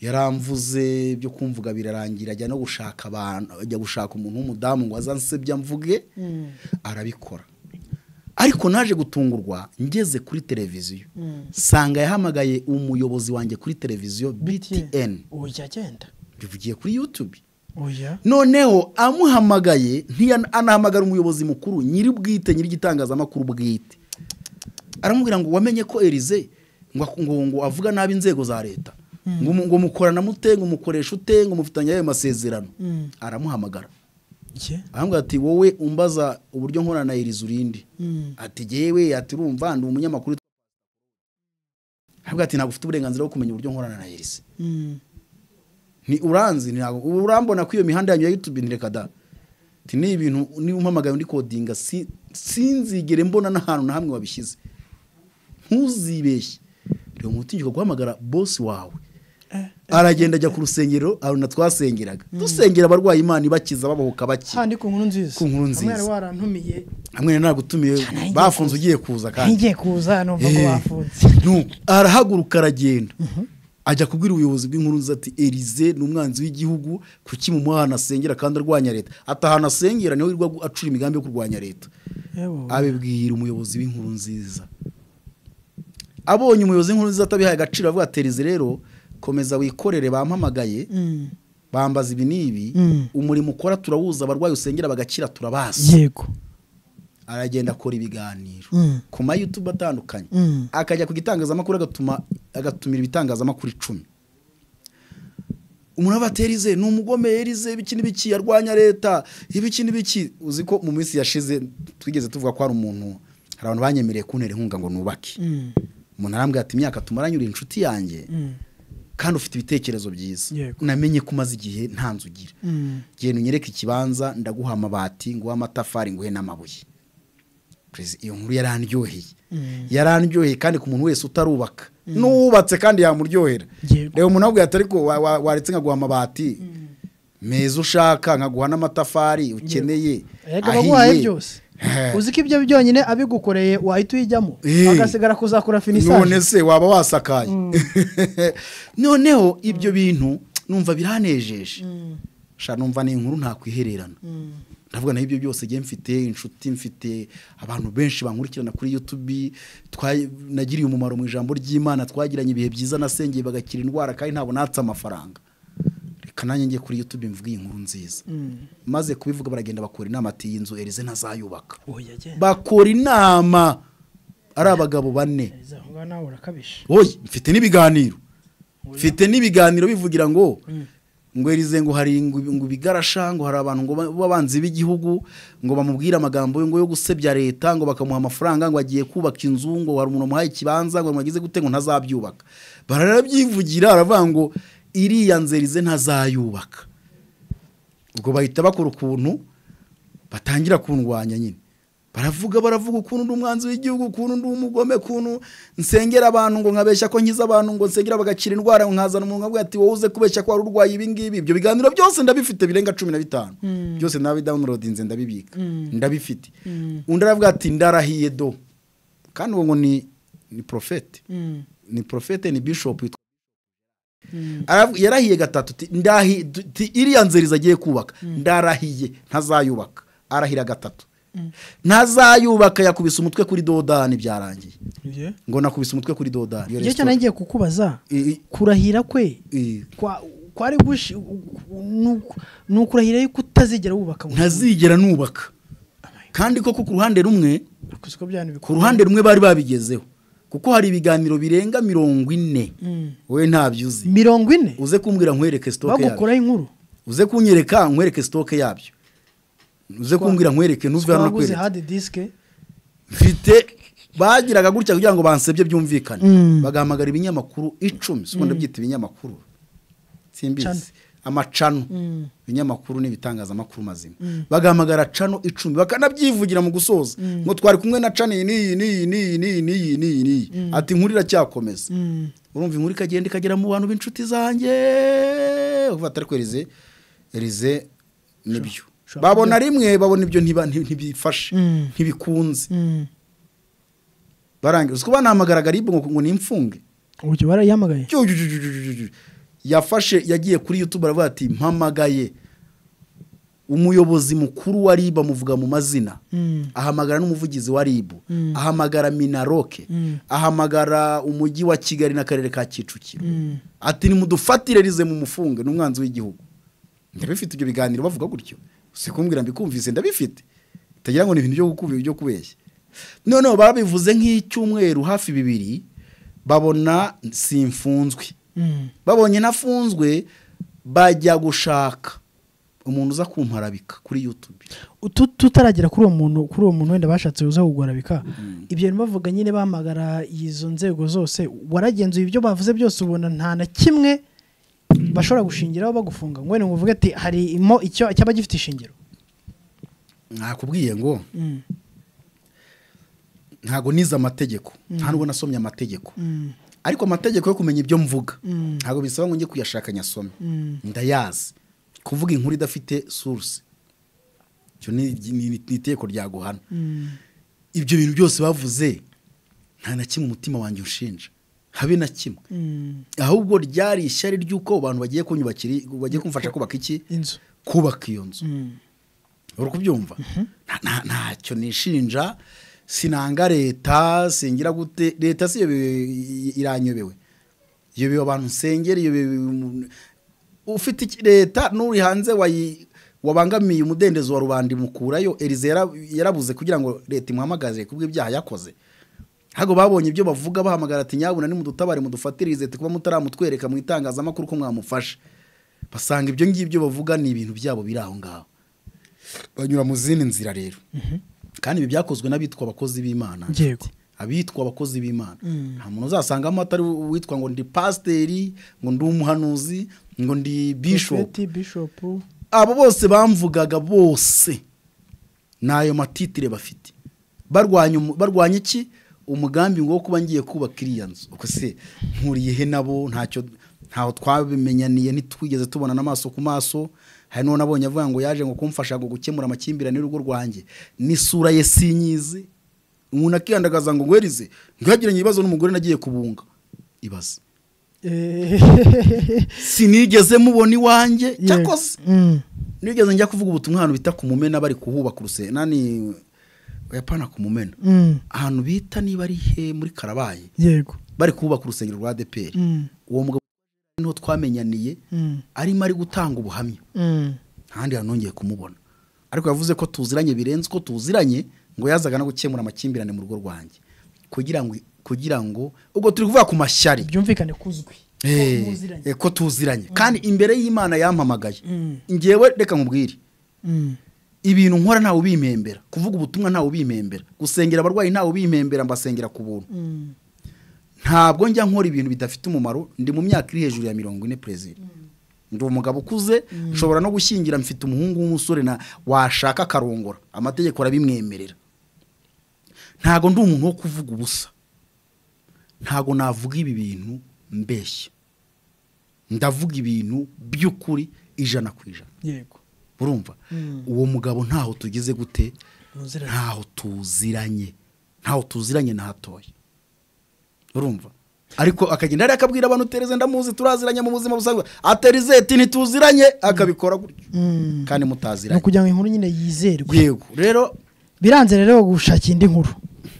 yaramvuze byo kumvuga birarangira ajya no gushaka abantu ajya gushaka umuntu w'umudamu ngo azansebya mvuge Mm. arabikora ariko naje gutungurwa ngeze kuri televiziyo Mm. nsanga yahamagaye umuyobozi wanjye kuri televiziyo btn oya agenda bivugiye kuri youtube oya noneho amuhamagaye ntiya- anahamagara umuyobozi mukuru nyiri bwite nyiri igitangazamakuru bwite aramubwira ngo wamenye ko erize ngo ak- ngo- ngo avuga nabi inzego za leta ngo mu- ngo mukorana mute ngo mukoresha ute ngo mufitanye ayo masezerano Mm. aramuhamagara ye aramubwira ati wowe umbaza uburyo nkorana na erize urindi Mm. ati jyewe ati urumva ndi umunyamakuru aramubwira ati ntabwo ufite uburenganzira bwo kumenya uburyo nkorana na erize Mm. ni uranzi ntabwo ubu urambona ko iyo mihanda yanyu ya yutubi ntireka da Ati, ni ibintu niba umpamagaye undi kodinga si- sinzigere mbona n'ahantu na hamwe wabishyize ntuzibeshye reba umutingiko guhamagara bosi wawe Eh, aragenda ajya ku rusengero aruna twasengeraga dusengera abarwayi imana ibakiza babohoka bake handi ku nkuru nziza Ku nkuru nziza. hamwe yari warantumiye hamwe nagutumiye Cyane aho igiye bafunze ugiye kuza kandi ngiye kuza numva ko Eh. bafunze No, arahaguruka aragenda ajya kubwira ubuyobozi bw'inkuru nziza ati erize ni umwanzi w'igihugu kuki mumuha ahantu asengera kandi arwanya leta ati ahantu asengera niho yirirwa agu- acura imigambi yo kurwanya leta yewe abibwira umuyobozi w'inkuru nziza abonye umuyobozi w'inkuru nziza atabihaye agaciro avuga ati erize rero komeza wikorere bampamagaye Mm. bambaza ibi n'ibi Mm. umurimo ukora turawuza abarwayi usengera bagakira turabasi yego aragenda akora ibiganiro Mm. ku ma youtube atandukanye Mm. akajya ku gitangazamakuru agatuma agatumira ibitangazamakuru icumi umuntu aba ati erize ni umugome erize ibiki n'ibiki arwanya leta ibiki n'ibiki uzi ko mu minsi yashize twigeze tuvuga ko hari umuntu hari abantu banyemereye kuntera inkunga ngo nubake Mm. umuntu arambwira ati imyaka tumaranye uri inshuti yanjye Mm. kandi ufite ibitekerezo byiza Yego. namenye ko umaze igihe nta nzu ugira Mm. genda unyereke ikibanza ndaguha amabati nguhe amatafari nguhe n'amabuye Perezida, iyo nkuru yarandyoheye Mm. yarandyoheye kandi ku muntu wese utarubaka n'uwubatse kandi yamuryohera Yego. reba umuntu abwira ati ariko wa- wa- waretse nkaguha amabati meza ushaka nkaguha n'amatafari ukeneye Erega baguhaye ahiye. byose Eh. uzi ko ibyo byonyine abigukoreye wahita uyijyamo Eh. agasigara kuzakora none finisaje se waba wasakaye noneho ibyo bintu numva biranejeje sha numva ni inkuru ntakwihererana ndavuga naho ibyo byose ngiye mfite inshuti mfite abantu benshi bankurikirana kuri yutubi twa- nagiriye umumaro mu ijambo ry'imana twagiranye ibihe byiza nasengeye bagakira indwara kandi ntabwo natse amafaranga reka nanjye njye kuri yutubi mvuge iyi nkuru nziza maze kubivuga baragenda bakora inama ati iyi nzu erize ntazayubaka oya agenda bakora inama ari abagabo bane aho ngaho nawe urakabije oye mfite n'ibiganiro mfite n'ibiganiro bivugira ngo ngo erize ngo hari ngo ngo ibigarasha ngo hari abantu ngo ba- b'abanzi b'igihugu ngo bamubwire amagambo yo ngo yo gusebya leta ngo bakamuha amafaranga ngo agiye kubaka inzu ngo hari umuntu wamuhaye ikibanza ngo wagize gute ngo ntazabyubaka barabyivugira aravuga ngo iriya nzu erize ntazayubaka ubwo bahita bakora ukuntu batangira kundwanya nyine baravuga baravuga ukuntu ndi umwanzi w'igihugu ukuntu ndi umugome ukuntu nsengera abantu ngo nkabeshya ko nkiza abantu ngo nsengera bagakira indwara ngo nkazana umuntu nkavuga ati wowe uze kubeshya ko wari urwaye ibi ngibi ibyo biganiro byose ndabifite birenga cumi na bitanu byose ndabidawunirodinze ndabibika ndabifite undi aravuga ati ndarahiye do kandi uwo ngo ni ni porofete ni porofete ni bishopu witwa Aravu- yarahiye gatatu ti- ndahi- du- ti- iriya nzira agiye kubaka ndarahiye ntazayubaka arahira gatatu ntazayubaka yakubise umutwe kuri dodani byarangiye ngo nakubise umutwe kuri dodani Iyo igihe cyane resitora- yagiye kukubaza I- i- kurahira kwe i- kwa- kwari gushi ni uku- ni ukurahira yuko utazigera wubaka ngo- ntazigera nubaka kandi koko ku ruhande rumwe Kuzi ko bya bintu bikorwa. ku ruhande rumwe bari babigezeho kuko hari ibiganiro birenga mirongo ine Mm. wowe ntabyo uzi mirongo ine uze kumbwira nkwereke sitoke yabyo bagukoraho inkuru uze kunyereka nkwereke sitoke yabyo uze kumbwira nkwereke ntuve hano twaguze nakwereka hadi disike mfite bagiraga gutya kugira ngo bansebye byumvikane Mm. bagahamagara ibinyamakuru icumi siko ndabyita ibinyamakuru Channel. simbizi amacano Mm. ibinyamakuru n'ibitangazamakuru mazima bagahamagara cano icumi bakanabyivugira mu gusoza ngo twari kumwe na cano iyi n'iyi n'iyi n'iyi n'iyi n'iyi n'iyi n'iyi ati inkuru iracyakomeza urumva inkuru ikagenda ikagera mu bantu b'inshuti zanjye uvuga ati ariko erize erize nibyo ushobora babona rimwe babona ibyo ntiba- nti- ntibifashe Mm. ntibikunze barangiza kuba nahamagaraga ribu ngo ngo nimfunge uburyo barayihamagaye Ju- ju- ju- ju- ju- ju- ju. yafashe yagiye kuri youtube aravuga ati mpamagaye umuyobozi mukuru wa ribu amuvuga mu mazina Mm. ahamagara n'umuvugizi wa ribu ahamagara minaroke Mm. ahamagara umujyi wa kigali n'akarere ka kicukiro ati nimudufatire rize mu mufunge n'umwanzi w'igihugu ndabifite ibyo biganiro bavuga gutyo si kumbwira mbikumvise ndabifite utagira ngo ni ibintu byo gukubi- byo kubeshya noneho babivuze nk'icyumweru hafi bibiri babona simfunzwe Mm. babonye nafunzwe bajya gushaka umuntu uza kumparabika kuri youtube Utu- tutaragera kuri uwo muntu kuri uwo muntu wenda bashatse uza kugorabika ibyo bintu bavuga nyine bahamagara izo nzego zose waragenzuye ibyo bavuze byose ubona nta na kimwe bashobora gushingiraho bagufunga ngo wenda ngo uvuge ati harimo icyo cyaba gifite ishingiro nakubwiye ngo ntago nize amategeko nta nubwo nasomye amategeko ariko amategeko yo kumenya ibyo mvuga Mm. ntabwo bisaba ngo njye kuyashaka nyasome Mm. ndayazi kuvuga inkuru idafite source icyo ni ni- ni iteko ryaguhana ibyo bintu byose bavuze nta na kimwe umutima wanjye unshinja habe na kimwe ahubwo ryari ishyari ry'uko abantu bagiye kunyubakira bagiye kumfasha kubaka iki inzu kubaka iyo nzu uri kubyumva Nta- nta- ntacyo nishinja sinanga leta singira gute leta si iyo iranyobewe iyobewe abantu nsengera iyobewe umuntu- ufite iki- leta n'uri hanze wayi- wabangamiye umudendezo wa rubanda imukurayo erize yara- yarabuze kugira ngo leta imuhamagaze kubw'ibyaha yakoze ntabwo babonye ibyo bavuga bahamagara ati nyabuna nimudutabare mudufatirize kuba mutaramutwereka mu itangazamakuru ko mwamufashe basanga ibyo ngibyo bavuga ni ibintu byabo biri aho ngaho banyura mu zindi nzira rero kandi ibi byakozwe n'abitwa abakozi b'imana Yego. abitwa abakozi b'imana nta muntu uzasangamo atari uwitwa ngo ndi pasiteri ngo ndi umuhanuzi ngo ndi bishopu Prophet, bishop abo bose bamvugaga bose ni ayo matitire bafite barwanya umu- barwanya iki umugambi ngo wo kuba ngiye kubaka iriya nzu uko se nkuriyehe nabo ntacyo ntaho twabimenyaniye ntitwigeze tubonana amaso ku maso hari n'uwo nabonye avuga ngo yaje ngo kumfasha ngo gukemura amakimbirane y'urugo rwanjye n'isura ye sinyizi umuntu akiyandagaza ngo ngwerize ntihagire ibibazo n'umugore nagiye kubunga ibaze sinigeze mubona iwanjye cyakoze Mm. nigeze njya kuvuga ubutumwa ahantu bita ku mumena bari kuhubaka urusengero nani yapana ku mumena Mm. ahantu bita niba ari he muri karabaye yego bari kuhubaka urusengero rwa adeperi Mm. uwo mugabo niho twamenyaniye Mm. arimo ari gutanga ubuhamya Mm. ahandi hantu nongeye kumubona ariko yavuze ko tuziranye birenze uko tuziranye ngo yazaga no gukemura amakimbirane mu rugo rwanjye kugira ngo kugira ngo ubwo turi kuvuga ku mashyari byumvikane kuzwi Eh, muziranye. eh, ko tuziranye kandi imbere y'imana yampamagaye Mm. ngewe reka nkubwire Mm. ibintu nkora ntawe ubimembera kuvuga ubutumwa ntawe ubimembera gusengera abarwayi ntawe ubimembera mbasengera ku buntu Mm. ntabwo njya nkora ibintu bidafite umumaro ndi mu myaka iri hejuru ya mirongo ine perezida ndi umugabo ukuze nshobora no gushyingira mfite umuhungu w'umusore na washaka akarongora amategeko arabimwemerera ntabwo ndi umuntu wo kuvuga ubusa ntabwo navuga ibi bintu mbeshya ndavuga ibintu by'ukuri ijana ku ijana yego urumva Mm. uwo mugabo ntaho tugeze gute muziranye ntaho tuziranye ntaho tuziranye na hatoya urumva ariko akagenda hariya akabwira abantu utereze ndamuzi turaziranye mu buzima busanzwe aterizeti ntituziranye akabikora gutyo Mm. kandi ni mutaziranye ukugira ngo inkuru nyine yizerwe yego rero biranze rero gushakira indi nkuru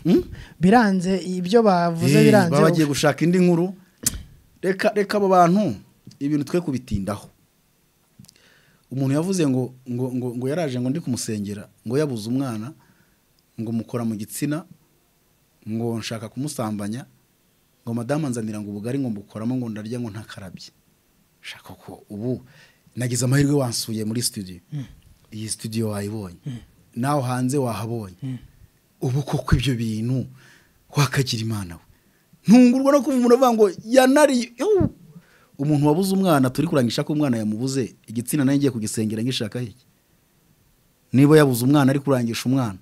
hmm? biranze ibyo bavuze Eh, biranze baba bagiye gushaka indi nkuru reka reka abo bantu ibintu twe kubitindaho umuntu yavuze ngo ngo ngo, ngo yaraje ngo ndi kumusengera ngo yabuze umwana ngo mukora mu gitsina ngo nshaka kumusambanya ngo madamu nzanira ngo ubugari ngo mbukoramo ngo ndarya ngo ntakarabye shaka ko ubu nagize amahirwe wansuye muri studio iyi studio wayibonye nawe hanze wahabonye ubu koko ibyo bintu wakagira imana we ntungurwa no kumva umuntu avuga ngo yanariye Ew! umuntu wabuze umwana turi kurangisha ko umwana yamubuze igitsina nayo ngiye kugisengera ngishaka iki niba yabuze umwana ari kurangisha umwana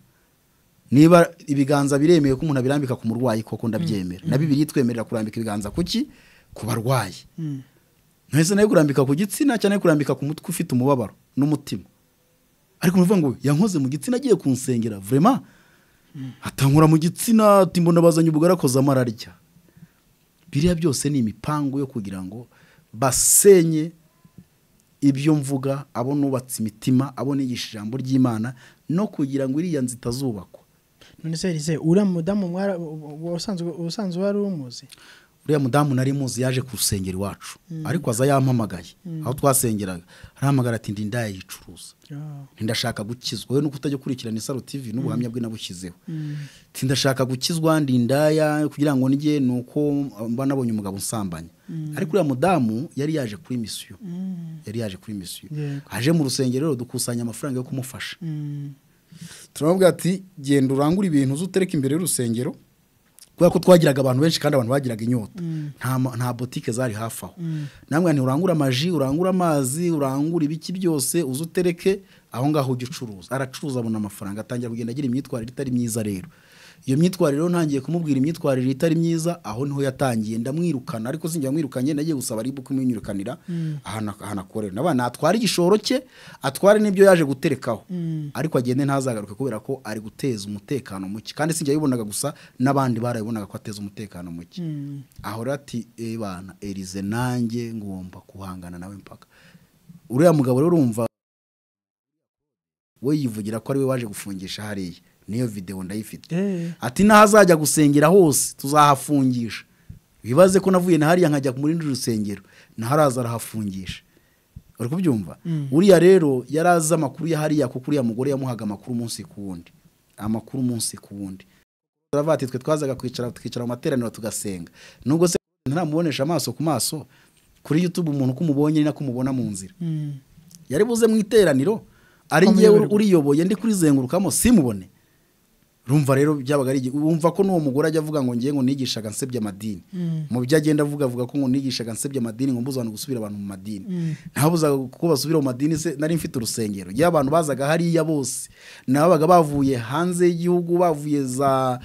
niba ibiganza biremewe ko umuntu abirambika ku murwayi koko ndabyemera na bibiri twemerera kurambika ibiganza ku ki ku barwayi Mm. ntese nayo kurambika ku gitsina cyane kurambika ku mutwe ufite umubabaro n'umutima ariko umuntu uvuga ngo yankoze mu gitsina agiye kunsengera vrema atankora mu gitsina ati mbona bazanye ubugari akozamo ararya biriya byose ni imipango yo kugira ngo basenye ibyo mvuga abo nubatse imitima abo nigisha ijambo ry'imana no kugira ngo iriya nzu itazubakwa none se rize uriya mudamu mwara- ubusanzwe ubusanzwe wari umuzi uriya mudamu nari muzi yaje kurusengera iwacu ariko aza yampamagaye aho twasengeraga arahamagara ati ndi ndayicuruza Ah. ntindashaka gukizwa we nuko utajya ukurikirana isaro tv n'ubuhamya bwe nabushyizeho ntindashaka gukizwa ndi indaya kugira ngo njye ni uko mba nabonye umugabo usambanya ariko uriya mudamu yari yaje kuri misiyo yari yaje kuri misiyo Yego. aje mu rusengero rero dukusanya amafaranga yo kumufasha Mm. turamubwira ati genda urangure ibintu uze utereke imbere y'urusengero kubera ko twagiraga abantu benshi kandi abantu bagiraga inyota nta ma- nta botike zari hafi aho namwe nti urangure amaji urangure amazi urangure ibiki byose uze utereke aho ngaho ujya ucuruza aracuruza abona amafaranga atangira kugenda agira imyitwarire itari myiza rero iyo myitwarire rero ntangiye kumubwira imyitwarire itari myiza aho niho yatangiye ndamwirukana ariko sinjya mwirukanye nagiye gusaba ribu kumwirukanira ahantu ahantu akorera naba natwara igishoro cye atware n'ibyo yaje guterekaho ariko agende ntazagaruke kubera ko ari guteza umutekano muke kandi sinjya bibonaga gusa n'abandi barabibonaga ko ateza umutekano muke aho rero ati ebana erize nanjye ngomba guhangana nawe mpaka uriya mugabo rero urumva we yivugira ko ari we waje gufungisha hariya niyo videwo ndayifite Eh. ati n'ahazajya gusengera hose tuzahafungisha wibaze ko navuye na hariya nkajya mu rindi rusengero naharaza arahafungisha uri kubyumva uriya rero yari azi amakuru ya hariya kuko uriya mugore yamuhaga amakuru umunsi ku wundi amakuru umunsi ku wundi turavuga ati twe twazaga kwicara tukicara mu materaniro tugasenga nubwo se ntaramubonesha amaso ku maso kuri youtube umuntu uko umubonye ni nako umubona mu nzira Mm. yari buze mu iteraniro ari ngewe uriyoboye ndi kurizengurukamo simubone rumva rero byabaga ari igi- wumva ko n'uwo mugore ajya avuga ngo ngiye ngo nigishaga nsebya amadini mu byo agenda avuga avuga ko ngo nigishaga nsebya amadini ngo mbuze abantu gusubira abantu mu madini ntabuzaga ko basubira mu madini se nari mfite urusengero igihe abantu bazaga hariya bose nababaga bavuye hanze y'igihugu bavuye za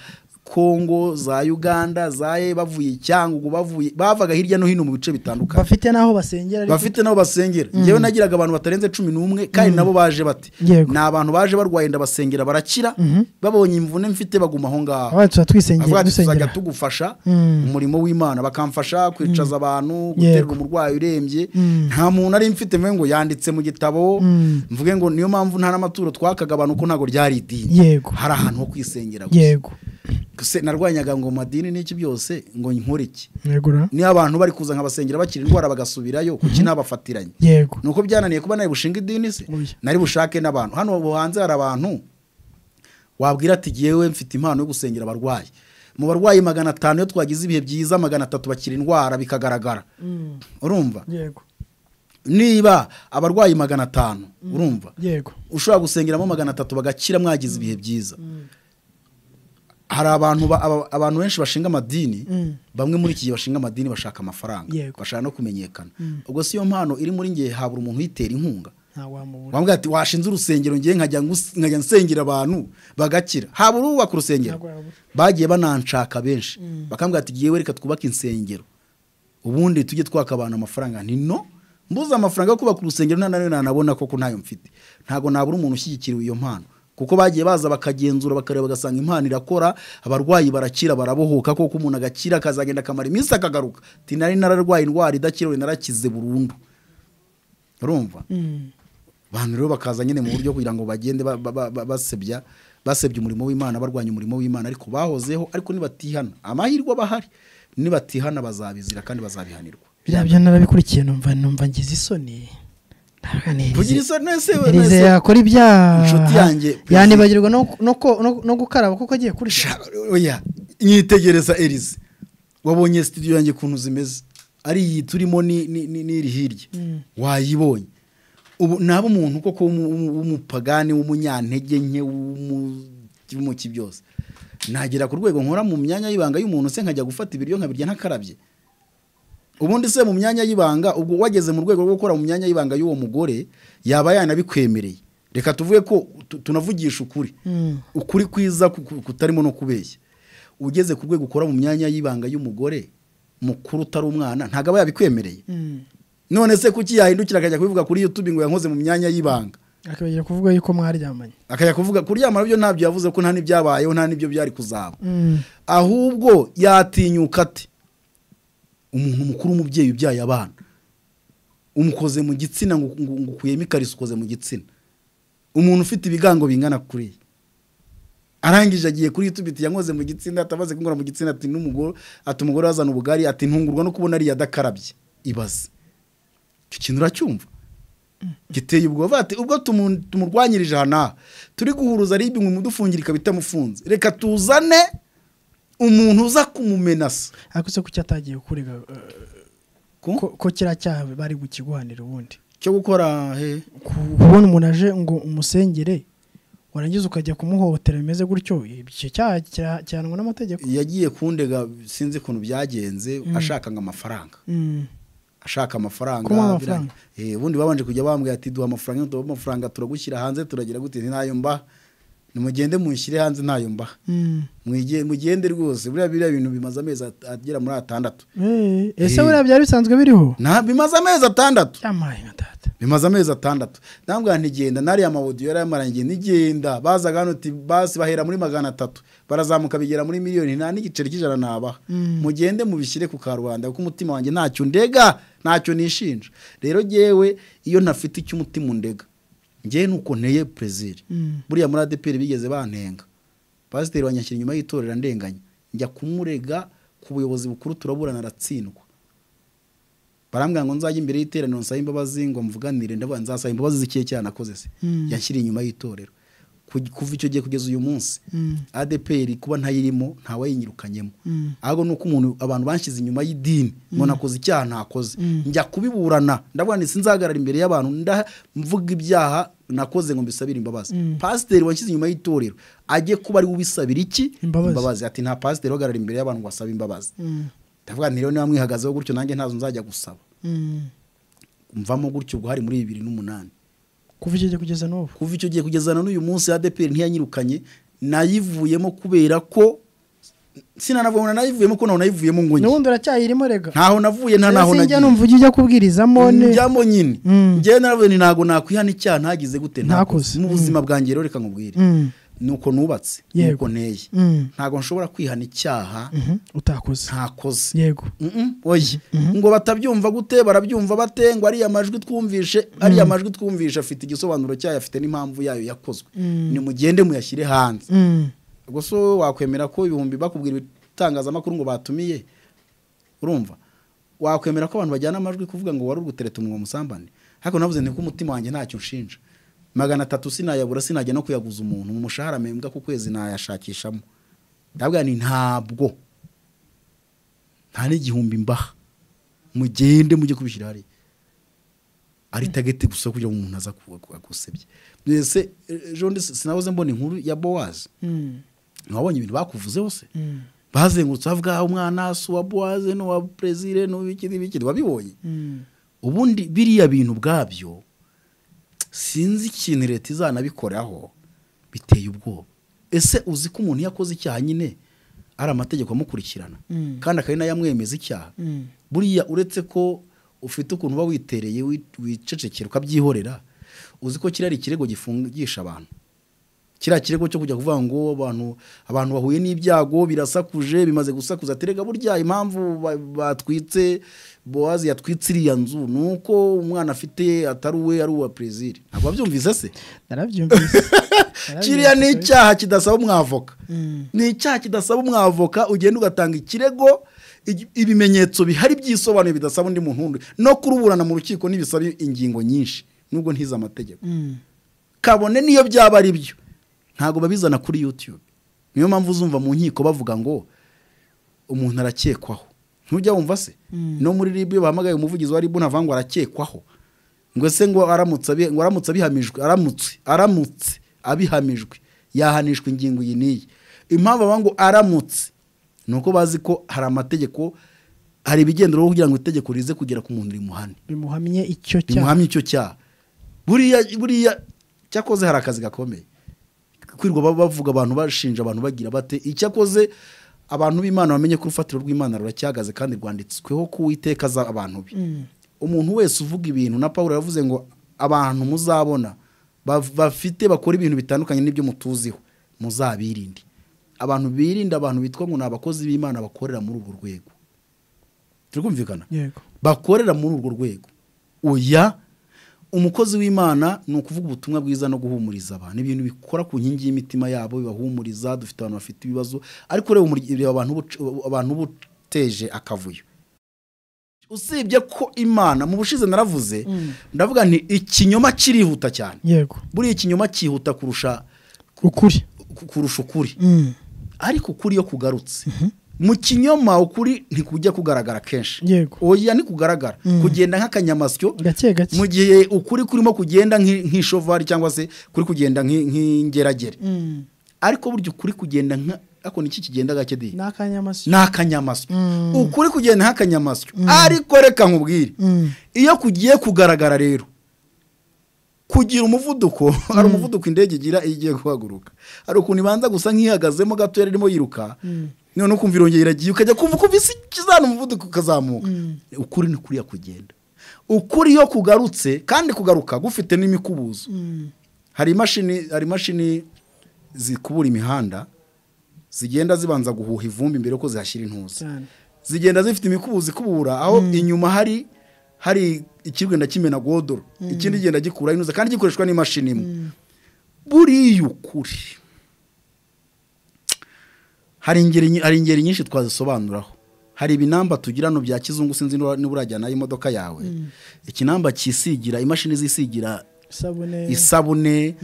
kongo za uganda za E, bavuye cyangugu bavuye bavaga hirya no hino mu bice bitandukanye bafite n'aho basengera ariko bafite n'abo basengera njyewe nagiraga abantu batarenze cumi n'umwe kandi nabo baje bate Yego. ni abantu baje barwaye ndabasengera barakira babonye imvune mfite baguma aho ngaho abandi tuba twisengera avuga ati tuzajya dusengera tugufasha Mm. umurimo w'imana bakamfasha kwicaza abantu Yego. guterura umurwayi urembye Mm. nta muntu ari mfite mvuge ngo yanditse mu gitabo Mm. mvuge ngo niyo mpamvu nta n'amaturo twakaga abantu ko ntabwo ryari idini yego hari ahantu ho kwisengera gusa yego Gusa narwanyaga ngo mu madini n'iki byose ngo nkore iki yego ra. niyo abantu bari kuza nkabasengera bakira indwara bagasubirayo kuki nabafatiranye yego nuko byananiye kuba nari bushinga idini se Oya. nari bushake n'abantu hano ubu hanze hari abantu wabwira ati yewe mfite impano yo gusengera abarwayi mu barwayi magana atanu iyo twagize ibihe byiza magana atatu bakira indwara bikagaragara urumva yego niba abarwayi magana atanu urumva yego ushobora gusengeramo magana atatu bagakira mwagize ibihe byiza hari abantu ba- aba- abantu benshi bashinga amadini Mm. bamwe muri iki gihe bashinga amadini bashaka amafaranga Yego. bashaka no kumenyekana ubwo si yo mpano iri muri ngewe habura umuntu uyitera inkunga nta wamubura wambwira ati washinze urusengero ngewe nkajya ngus- nkajya nsengera abantu bagakira haba urubaka urusengero Ntabwo yabura. bagiye bananshaka benshi bakambwira ati yewe reka twubake insengero ubundi tujye twaka abantu amafaranga nti no mbuze amafaranga yo kubaka urusengero nta nayo nanabona koko ntayo mfite ntabwo nabura umuntu ushyigikiriwe iyo mpano kuko bagiye baza bakagenzura bakareba bagasanga impano irakora abarwayi barakira barabohoka koko umuntu agakira akazagenda akamara iminsi akagaruka ati nari nararwaye indwara idakira ubu narakize burundu urumva Mm. abantu rero bakaza nyine mu buryo kugira ngo bagende ba- ba- ba- ba- basebya basebya umurimo w'imana barwanya umurimo w'imana ariko bahozeho ariko nibatihana amahirwe aba ahari nibatihana bazabizira kandi bazabihanirwa biriya byo narabikurikiye numva numva ngize isoni kugira isoni nese ntize yakora ibyaha Inshuti yanjye, Perezida. yanibagirwa no, no, ko- no, no gukaraba kuko agiye kurya oya nyitegereza erize wabonye studio yanjye ukuntu zimeze ari iyi turimo ni- ni- ni- n'iri hirya wayibonye ubu naba umuntu koko w'umu- w'umu- w'umupagani w'umunyantege nke w'umuki byose nagera ku rwego nkora mu myanya y'ibanga y'umuntu se nkajya gufata ibiryo nkabirya ntakarabye ubundi se mu myanya y'ibanga ubwo wageze mu rwego rwo gukora mu myanya y'ibanga y'uwo mugore yaba yanabikwemereye reka tuvuge ko tu- tunavugisha ukuri Mm. ukuri kwiza ku- ku- kutarimo no kubeshya ugeze ku rwego ukora mu myanya y'ibanga y'umugore mukuru utari umwana ntabwo aba yabikwemereye Mm. none se kuki yahindukira akajya kubivuga kuri youtube ngo yankoze mu myanya y'ibanga akabagira kuvuga yuko mwaryamanye akajya kuvuga kuryama byo ntabyo yavuze ko nta n'ibyabayeho nta n'ibyo byari kuzaba Mm. ahubwo yatinyuka ate umuntu mukuru umubyeyi ubyaye abana umukoze mu gitsina ngo ngo- ngo ukuyemo ikariso ukoze mu gitsina umuntu ufite ibigango bingana kuriya arangije agiye kuri youtube ati yankoze mu gitsina atamaze kunkora mu gitsina ati n'umugore ati umugore azana ubugari ati ntungurwa no kubona ariya adakarabye ibaze icyo kintu uracyumva giteye ubwoba ati ubwo tumu- tumurwanyirije aha n'aha turi guhuruza ribi ngo umudufungira ikaba itamufunze reka tuzane umuntu uza kumumenasa ariko se kuki atagiye kurega eh, Ku? ko, ko kiriya cyaha bari bukiguhanira ubundi cyo gukora he Ku- kubona umuntu aje ngo umusengere warangiza ukajya kumuhohotera bimeze gutyo icyo cyaha kira- gihanwa n'amategeko yagiye kundega sinzi ukuntu byagenze ashaka ngo amafaranga Mm. ashaka amafaranga Kumuha amafaranga. birangiye. Eh, ubundi babanje kujya bambwira ati duha amafaranga iyo tubaha amafaranga turagushyira hanze turagira gute Nti ntayo mbaha nimugende munshyire hanze ntayo mbaha Mm. Mwige- mugende rwose buriya biriya bintu bimaze amezi at- agera muri atandatu Eh, ese Eh. buriya byari bisanzwe biriho Na- bimaze amezi atandatu yamaye nka data bimaze amezi atandatu ndambwira ntigenda nariya mawodiyo yari yamarangiye ntigenda bazaga hano uti basi bahera muri magana atatu barazamuka bigera muri miliyoni nta n'igiceri cy'ijana nabaha Mm. mugende mubishyire ku karubanda kuko umutima wanjye ntacyo ndega ntacyo nishinja rero jyewe iyo ntafite icyo umutima undega ngewe nuko nteye perezida Mm. buriya muri adeperi bigeze bantenga pasiteri wanyakira inyuma y'itorero ndenganya njya kumurega ku buyobozi bukuru turaburana aratsindwa barambwira ngo nzajye imbere y'iteraniro nsabe imbabazi ngo mvuganire ndavuga nzasaba imbabazi z'ikihe cyaha nakoze se Mm. yanshyiriye inyuma y'itorero Ku- kuva icyo gihe kugeza uyu munsi Mm. adeperi kuba ntayirimo ntawayinyirukanyemo Mm. ahubwo ni uko umuntu abantu banshyize inyuma y'idini ngo nakoze icyaha ntakoze Mm. njya kubiburana ndavuga nti sinzahagarara imbere y'abantu nda mvuga ibyaha nakoze ngo mbisabire imbabazi Mm. pasiteri wanshyize inyuma y'itorero ajye kuba ari we ubisabira iki Imbabazi. ati nta pasiteri uhagarara imbere y'abantu ngo asabe imbabazi Mm. ndavuga nti rero niba mwihagazeho gutyo nanjye ntazo nzajya gusaba Mm. mvamo gutyo ubwo hari muri bibiri n'umunani kuva icyo gihe kugeza n'ubu kuva icyo gihe kugeza na n'uyu munsi adeperi ntiyanyirukanye nayivuyemo kubera ko sinanavoma nanayivuyemo kuko naho nayivuyemo ngo njye n'ubundi uracyayirimo rega ntaho navuye nta naho sinjya nagiye numva ujya ujya kubwirizamo ne njyamo nyine Mm. njyewe naravuye ni ntabwo nakwihana icyaha ntagize gute Ntakoze. mu Mm. buzima bwanjye rero reka nkubwire Mm, ni uko nubatse ni Yego. uko nteye mm, ntabwo nshobora kwihana icyaha mhm, utakoze ntakoze yego Mm-mm, oya ngo batabyumva gute barabyumva bate ngo ariya majwi twumvishe ariya majwi twumvishe afite igisobanuro cyayo afite n'impamvu yayo yakozwe Mm. nimugende muyashyire hanze Mm, ubwo so wakwemera ko ibihumbi bakubwira ibitangazamakuru ngo batumiye urumva wakwemera ko abantu bajyana amajwi kuvuga ngo wari uri gutereta umunwa musambane ariko navuze nti ko umutima wanjye ntacyo nshinja magana atatu sinayabura sinajya no kuyaguza umuntu mu mushahara mpembwa ku kwezi nayashakishamo ndavuga ni ntabwo nta n'igihumbi mbaha mugende mujye kubishyira hariya ari tageti gusa kugira ngo umuntu aza ku- ku- agusebye mbese ejo ndi- sinahoze mbona inkuru ya bowazi mm, mwabonye ibintu bakuvuzeho se mm, bazengurutse bavuga umwanasi uwa bowaze n'uwa perezire n'uw'iki n'ibiki wabibonye mm. ubundi biriya bintu ubwabyo sinzi ikintu leta izanabikoraho biteye ubwoba ese uzi ko umuntu iyo akoze icyaha nyine ari amategeko amukurikirana Mm. kandi akaba ari nayo amwemeza icyaha Mm. buriya uretse ko ufite ukuntu uba witereye wi- wicecekera ukabyihorera uzi ko kiriya ari ikirego gifungisha abantu kiriya kirego cyo kujya kuvuga ngo abantu abantu bahuye n'ibyago birasakuje bimaze gusakuza terega burya impamvu ba- batwitse bowazi yatwitse iriya nzu ni uko umwana afite atari uwe ari uwa perezida ntabwo wabyumvise se narabyumvise kiriya ni Narabyumvise. icyaha kidasaba umwavoka Mm, ni icyaha kidasaba umwavoka ugenda ugatanga ikirego igi- ibimenyetso bihari by'isobanuye bidasaba undi muntu wundi no kuruburana mu rukiko ntibisaba ingingo nyinshi nubwo ntize amategeko mm, kabone niyo byaba ari byo ntabwo babizana kuri youtube niyo mpamvu uzumva mu nkiko bavuga ngo umuntu arakekwaho ntujya wumva se Mm. no muri ribu iyo bahamagaye umuvugizi wa ribu navuga ngo arakekwaho ngo se ngo aramutse abi- ngo aramutse abihamijwe aramutse aramutse abihamijwe yahanishwa ingingo iyi n'iyi impamvu bavuga ngo aramutse ni uko bazi ko hari amategeko hari ibigenderaho kugira ngo itegeko rize kugera ku muntu rimuhane bimuhamye icyo cyaha bimuhamye icyo cyaha buriya buriya cyakoze hari akazi gakomeye kwirwa ba- bavuga abantu bashinja abantu bagira bate icyakoze abantu b'imana bamenye ko urufatiro rw'imana ruracyahagaze kandi rwanditsweho ko uwiteka aza abantu be Mm, umuntu wese uvuga ibintu na paul yavuze ngo abantu muzabona bav- bafite bakora ibintu bitandukanye n'ibyo mutuziho muzabirinde abantu birinde abantu bitwa ngo ni abakozi b'imana bakorera muri urwo rwego turi kumvikana yego bakorera muri urwo rwego oya umukozi w'imana ni ukuvuga ubutumwa bwiza no guhumuriza abantu ibintu bikora ku nkingi y'imitima yabo bibahumuriza dufite abantu bafite ibibazo ariko reba umurya- reba abantu uba- abantu ubuteje akavuyo usibye ko imana mu bushize naravuze Mm. ndavuga nti ikinyoma kirihuta cyane yego buriya ikinyoma cyihuta kurusha ukuri kurusha ukuri Mm, ariko ukuri iyo kugarutse mu kinyoma ukuri ntikujya kugaragara kenshi Yego. oya ntikugaragara Mm. kugenda nk'akanyamasyo gake gake mu gihe ukuri kurimo kugenda nk'i- nk'ishovari cyangwa se kuri kugenda nk'i- nk'ingeragere Mm, ariko burya ukuri kugenda nka ako niki kigenda gake di ni akanyamasyo ni akanyamasyo Mm. ukuri kugenda nk'akanyamasyo ariko reka nkubwire Mm, iyo kugiye kugaragara rero kugira umuvuduko hari umuvuduko indege igira iyo igiye guhaguruka hari ukuntu ibanza gusa nk'ihagazemo gato yari irimo yiruka noneho ukumva irongera iragiye ukajya kumva ukumva isi ikizana umuvuduko ukazamuka ukuri ni kuriya kugenda ukuri iyo kugarutse kandi kugaruka gufite n'imikubuzo mm, hari imashini hari imashini zikubura imihanda zigenda zibanza guhuha ivumbi mbere yuko zihashyira intuza cyane zigenda zifite imikubuzo ikubura aho inyuma hari hari ikigenda kimena godoro ikindi kigenda gikura inuza kandi gikoreshwa n'imashini imwe buriya ukuri hari ingeri nyi- hari ingeri nyinshi twazisobanuraho hari ibinamba tugira hano bya kizungu sinzi niba niba urajyana imodoka yawe ikinamba cyisigira imashini zisigira isabune isabune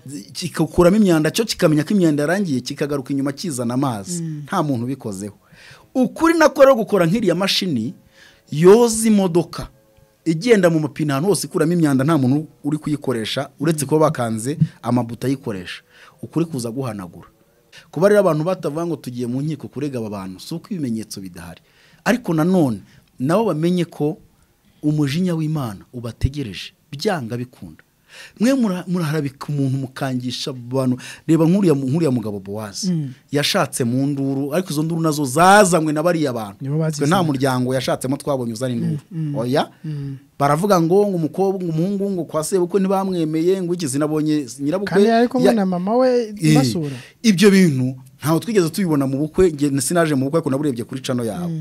zi- kikakuramo imyanda cyo kikamenya ko imyanda yarangiye kikagaruka inyuma kizana amazi nta muntu ubikozeho ukuri nako rero gukora nk'iriya mashini yoza imodoka igenda mu mapine ahantu hose ikuramo imyanda nta muntu uri kuyikoresha uretse kuba bakanze amabuto ayikoresha ukuri kuza guhanagura kuba rero abantu batavuga ngo tugiye mu nkiko kurega aba bantu si uko ibimenyetso bidahari ariko nanone nabo bamenye ko umujinya w'imana ubategereje byanga bikunda mwe mura- muraharabika umuntu mukangisha abantu reba nk'uriya nk'uriya mugabo bowazi yashatse mu nduru ariko izo nduru nazo zazanywe na bariya bantu Nibo bazizanye. Twe nta muryango yashatsemo twabonye uzana induru oya baravuga ngo ngo umukobwa umuhungu ngo kwa sebukwe ntibamwemeye ngo iki sinabonye nyirabukwe kandi yari kumwe ya- na mama we Eh, basura ibyo bintu ntawe twigeze tubibona mu bukwe nge- sinaje mu bukwe ariko naburebye kuri cano yawe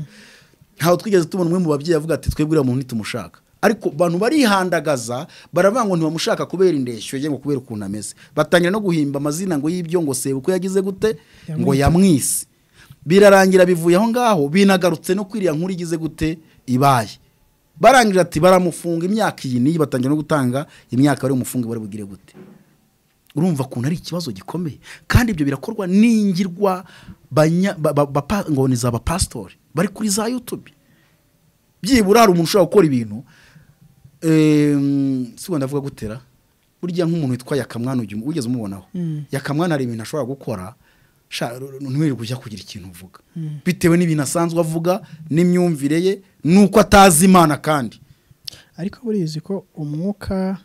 ntawe twigeze tubona umwe mu babyeyi avuga ati twebwe uriya muntu ntitumushaka ariko abantu barihandagaza baravuga ngo ntibamushaka kubera indeshyo ye ngo kubera ukuntu ameze batangira no guhimba amazina ngo y'ibyo ngo sebukwe yagize gute ngo yamwise birarangira bivuye aho ngaho binagarutse no kwiriya nkuru igize gute ibaye barangije ati baramufunga imyaka iyi n'iyi batangira no gutanga imyaka bari bumufunge bari bugire gute urumva ukuntu ari ikibazo gikomeye kandi ibyo birakorwa n'ingirwa banya- ba- ba- bapa- ngo ni za bapasitori bari kuri za yutube byibura hari umuntu ushobora gukora ibintu Em, si wenda avuga gutera burya nk'umuntu witwa yakamwana ujya umu- wigeze umubonaho yakamwana hari ibintu ashobora gukora sha, ru- ru- ntiwirirwe ujya kugira ikintu uvuga bitewe n'ibintu asanzwe avuga n'imyumvire ye n'uko atazi imana kandi ariko buriya uzi ko umwuka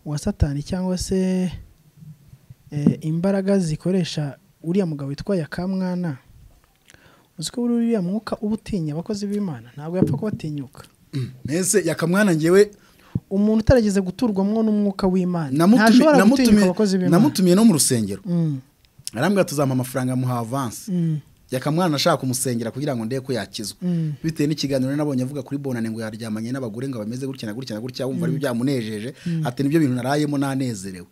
wa satani cyangwa se eh, imbaraga zikoresha uriya mugabo witwa yakamwana uzi ko buriya uriya mwuka uba utinya abakozi b'imana ntabwo yapfa kubatinyuka Mm. mbese yakamwana ngewe umuntu utarageze guturwamwo n'umwuka w'imana namutumi- ntashobora gutinyuka namutumi- abakozi b'imana namutumiye no mu rusengero Mm, arambwira tuzampa amafaranga muha avansi mm, yakamwana ashaka kumusengera kugira ngo ndebe ko yakizwa mm. bitewe n'ikiganiro nabonye avuga kuri bonane ngo yaryamanye n'abagore ngo bameze gutya na gutya na gutya wumva ari byamunejeje ati nibyo bintu narayemo nanezerewe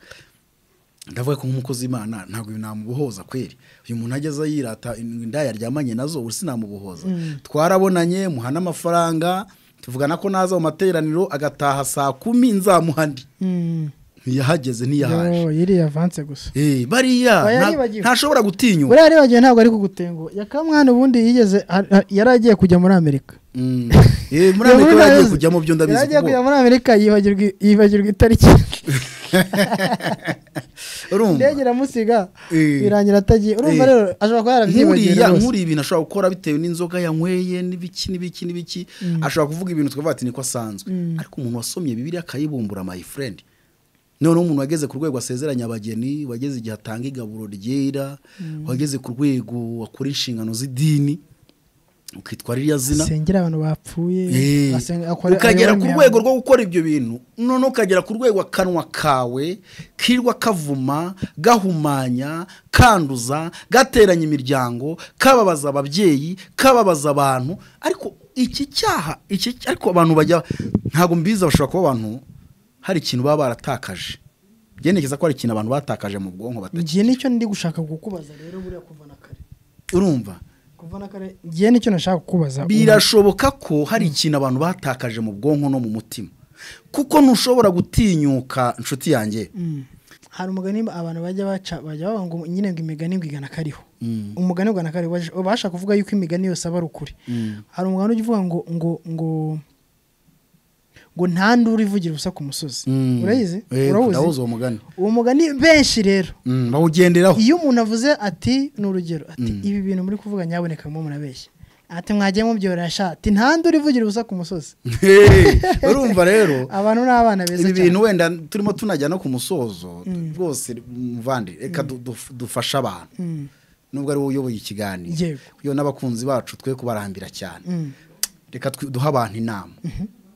ndavuga ko nk'umukozi w'imana ntabwo ibi namubohoza kweri uyu muntu ageze yirata inda yaryamanye nazo ubu sinamubohoza twarabonanye muha n'amafaranga tuvugana ko naza mu materaniro agataha saa kumi nzamuha ndi Mm. ntiyahageze ntiyahaje Yo, yiriya avanse gusa Eh, bariya Oya, nta- yibagiwe. ntashobora gutinyuka buriya aribagiwe ntabwo ari kugutenguha yakamwana ubundi yigeze a- a- yari agiye kujya muri amerika Mm. Eh, muri amerika baragiye kujyamo byo ndabizi yagiye kuko- kujya muri amerika yibagirwa yibagirwa itariki urumva indege iramusiga Eh. birangira atagiye urumva Eh. rero ashobora kuba yarabyibagiwe nkuriya rwose nkuriya ibintu ashobora gukora bitewe n'inzoga yanyweye n'ibiki n'ibiki n'ibiki ashobora kuvuga ibintu tukavuga ati niko asanzwe ariko umuntu wasomye bibiriya akayibumbura my friend noneho umuntu wageze ku rwego asezeranya abageni wageze igihe atanga igaburo ryera wageze ku rwego akora inshingano z'idini ukitwa ririya zina asengera abantu bapfuye Eh, asenga- akora- ukagera ayobora ku imihango. rwego rwo gukora ibyo bintu none ukagera ku rwego akanwa kawe kirwa kavuma gahumanya kanduza gateranya imiryango kababaza ababyeyi kababaza abantu ariko iki cyaha iki ariko abantu bajya ntabwo mbizi bashobora kuba abantu hari ikintu baba baratakaje byerekeza ko hari ikintu abantu batakaje mu bwonko batakigira ngiye nicyo ndi gushaka kukubaza rero buriya kuva na kare urumva kuva na kare ngiye nicyo nashaka kukubaza birashoboka ko hari ikintu abantu batakaje mu bwonko no mu mutima kuko ntushobora gutinyuka inshuti yanjye Mm. hari umugani abantu bajya baca bajya bavuga ngo nyine ngo imigani ngo igana kariho umugani ugana kariho baje- babasha kuvuga yuko imigani yose aba ari ukuri hari umugani ujya uvuga ngo ngo ngo ngo nta nduru ivugira ubusa ku musozi Mm. urayizi Eh, ndawuzi urawuzi uwo mugani uwo mugani benshi rero Mm, bawugenderaho iyo umuntu avuze ati ni urugero ati ibi bintu muri kuvuga nyaboneka mwo murabeshya ati mwagiye mubyorera sha ati nta nduru ivugira ubusa ku musozi Hey, urumva rero abantu ni abana beza ibi cyane bintu wenda turimo tunajya no ku musozo rwose muvandi reka du- duf- dufashe abantu Mm. nubwo ari wowe uyoboye ikiganiro Yego. iyo n'abakunzi bacu twe kubarambira cyane Mm. reka twi- duhe abantu inama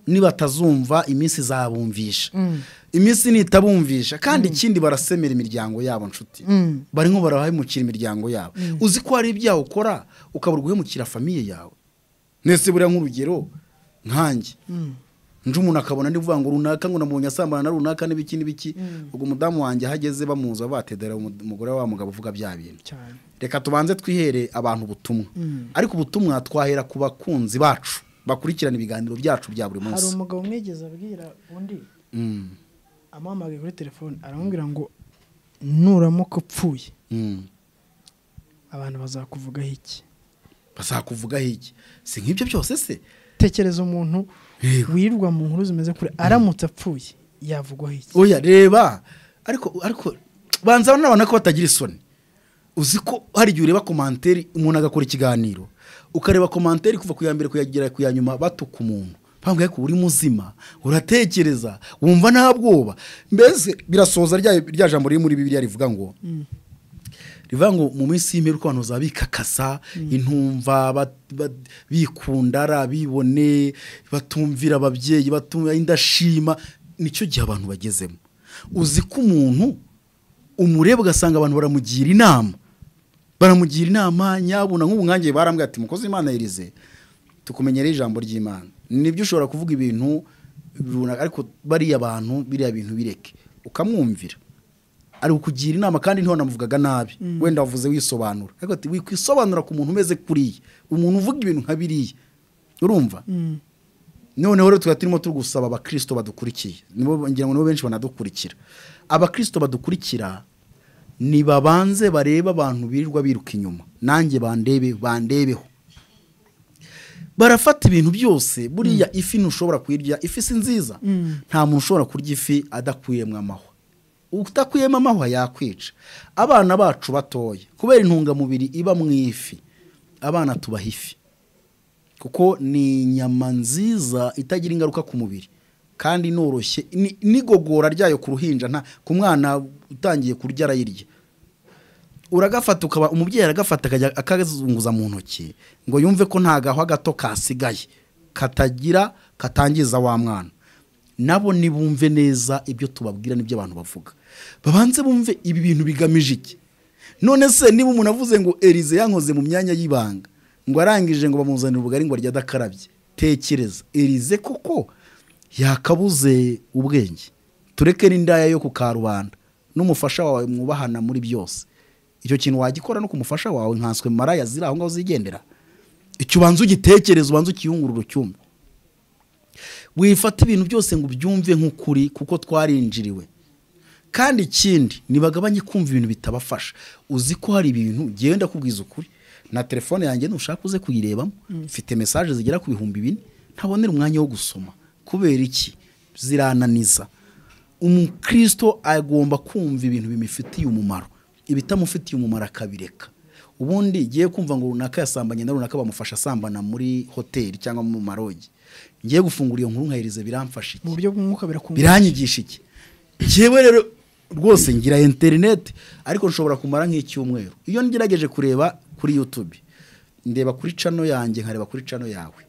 nibatazumva iminsi izabumvisha Mm. iminsi nitabumvisha kandi ikindi barasemera imiryango yabo nshuti Mm. barimo barahemukira imiryango yabo uzi ko hari ibyaha ukora ukabura guhemukira famiye yawe nese buriya nk'urugero nkanjye nje umuntu akabona ndivuga ngo runaka ngo namubonye asambana na runaka n'ibiki n'ibiki ubwo umudamu wanjye aho ageze bamuza batedera umugore wa wa mugabo uvuga bya bintu cyane reka tubanze twihere abantu ubutumwa ariko ubutumwa twahera ku bakunzi bacu bakurikirana ibiganiro byacu bya buri hari munsi umugabo umwigeze abwira undi Mm, amuhamagaye kuri telefone aramubwira ngo nuramuka upfuye mm. abantu bazakuvugaho iki bazakuvugaho iki si nk'ibyo byose se tekereza umuntu Yewe. wirirwa mu nkuru zimeze kure aramutse apfuye yavugwaho iki oya reba ariko ariko banza n'abana ko batagira isoni uzi ko hari igihe ureba komanteri umuntu agakora ikiganiro ukareba komanteri kuva ku ya mbere kuyagera ku ya nyuma batuka umuntu mpamvu ko uri muzima uratekereza wumva nta bwoba mbese birasoza rya rya jambo riri muri bibiriya rivuga ngo rivuga ngo mu minsi y'imperuka abantu bazaba bikakasa intumva ba- ba- bikundara bibone batumvira ababyeyi batumvira indashima nicyo gihe abantu bagezemo uzi ko umuntu umureba ugasanga abantu baramugira inama baramugira inama nyabuna nk'ubu nkange barambwira ati mukozi imana yirize tukumenyeraho ijambo ry'imana nibyo ushobora kuvuga ibintu runaka ariko bariya bantu biriya bintu bireke ukamwumvira ari ukugira inama kandi ntiho namuvugaga nabi wenda wavuze wisobanura ariko ati wikwisobanura ku muntu umeze kuriya umuntu uvuga ibintu nka biriya urumva noneho rero tuba turimo turi gusaba abakirisito badukurikiye nibo ngira ngo nibo benshi banadukurikira abakirisito badukurikira nibabanze barebe abantu birirwa biruka inyuma nanjye bandebe bandebeho barafata ibintu byose buriya ifi ntushobora kuyirya ifi si nziza nta muntu ushobora kurya ifi adakuyemo amahwa udakuyemo amahwa yakwica abana bacu batoya kubera intungamubiri iba mu ifi abana tubaha ifi kuko ni inyama nziza itagira ingaruka ku mubiri kandi inoroshye ni- n'igogora ryayo ku ruhinja nta ku mwana utangiye kurya arayirya uragafata ukaba umubyeyi aragafata akajya akazunguza mu ntoki ngo yumve ko nta gahwa gato kasigaye katagira katangiza wa mwana nabo nibumve neza ibyo tubabwira n'ibyo abantu bavuga babanze bumve ibi bintu bigamije iki none se niba umuntu avuze ngo erize yankoze mu myanya y'ibanga ngo arangije ngo bamuzanire ubugari ngo arye adakarabye tekereza erize koko yakabuze ubwenge tureke n'indaya yo ku karubanda n'umufasha wawe mwubahana muri byose icyo kintu wagikora no ku mufasha wawe nkanswe maraya ziri aho ngaho zigendera icyo ubanza ugitekereza ubanza ukiyungurura ucyumve wifata ibintu byose ngo ubyumve nk'ukuri kuko twarinjiriwe kandi ikindi ntibagabanye kumva ibintu bitabafasha uzi ko hari ibintu genda kubwiza ukuri na telefone yanjye ntushaka uze kuyirebamo mfite mesaje zigera ku bihumbi bine ntabonera umwanya wo gusoma kubera iki zirananiza umukristo agomba kumva ibintu bimufitiye umumaro ibitamufitiye umumaro akabireka ubundi ngiye kumva ngo runaka yasambanye na runaka bamufasha asambana muri hoteli cyangwa mu marogi ngiye gufungura iyo nkuru nkayiriza biramfasha iki mu buryo bw'umwuka birakungura biranyigisha iki njyewe rero rwose ngira interineti ariko nshobora kumara nk'icyumweru iyo ngerageje kureba kuri yutube ndeba kuri cano yanjye nkareba kuri cano yawe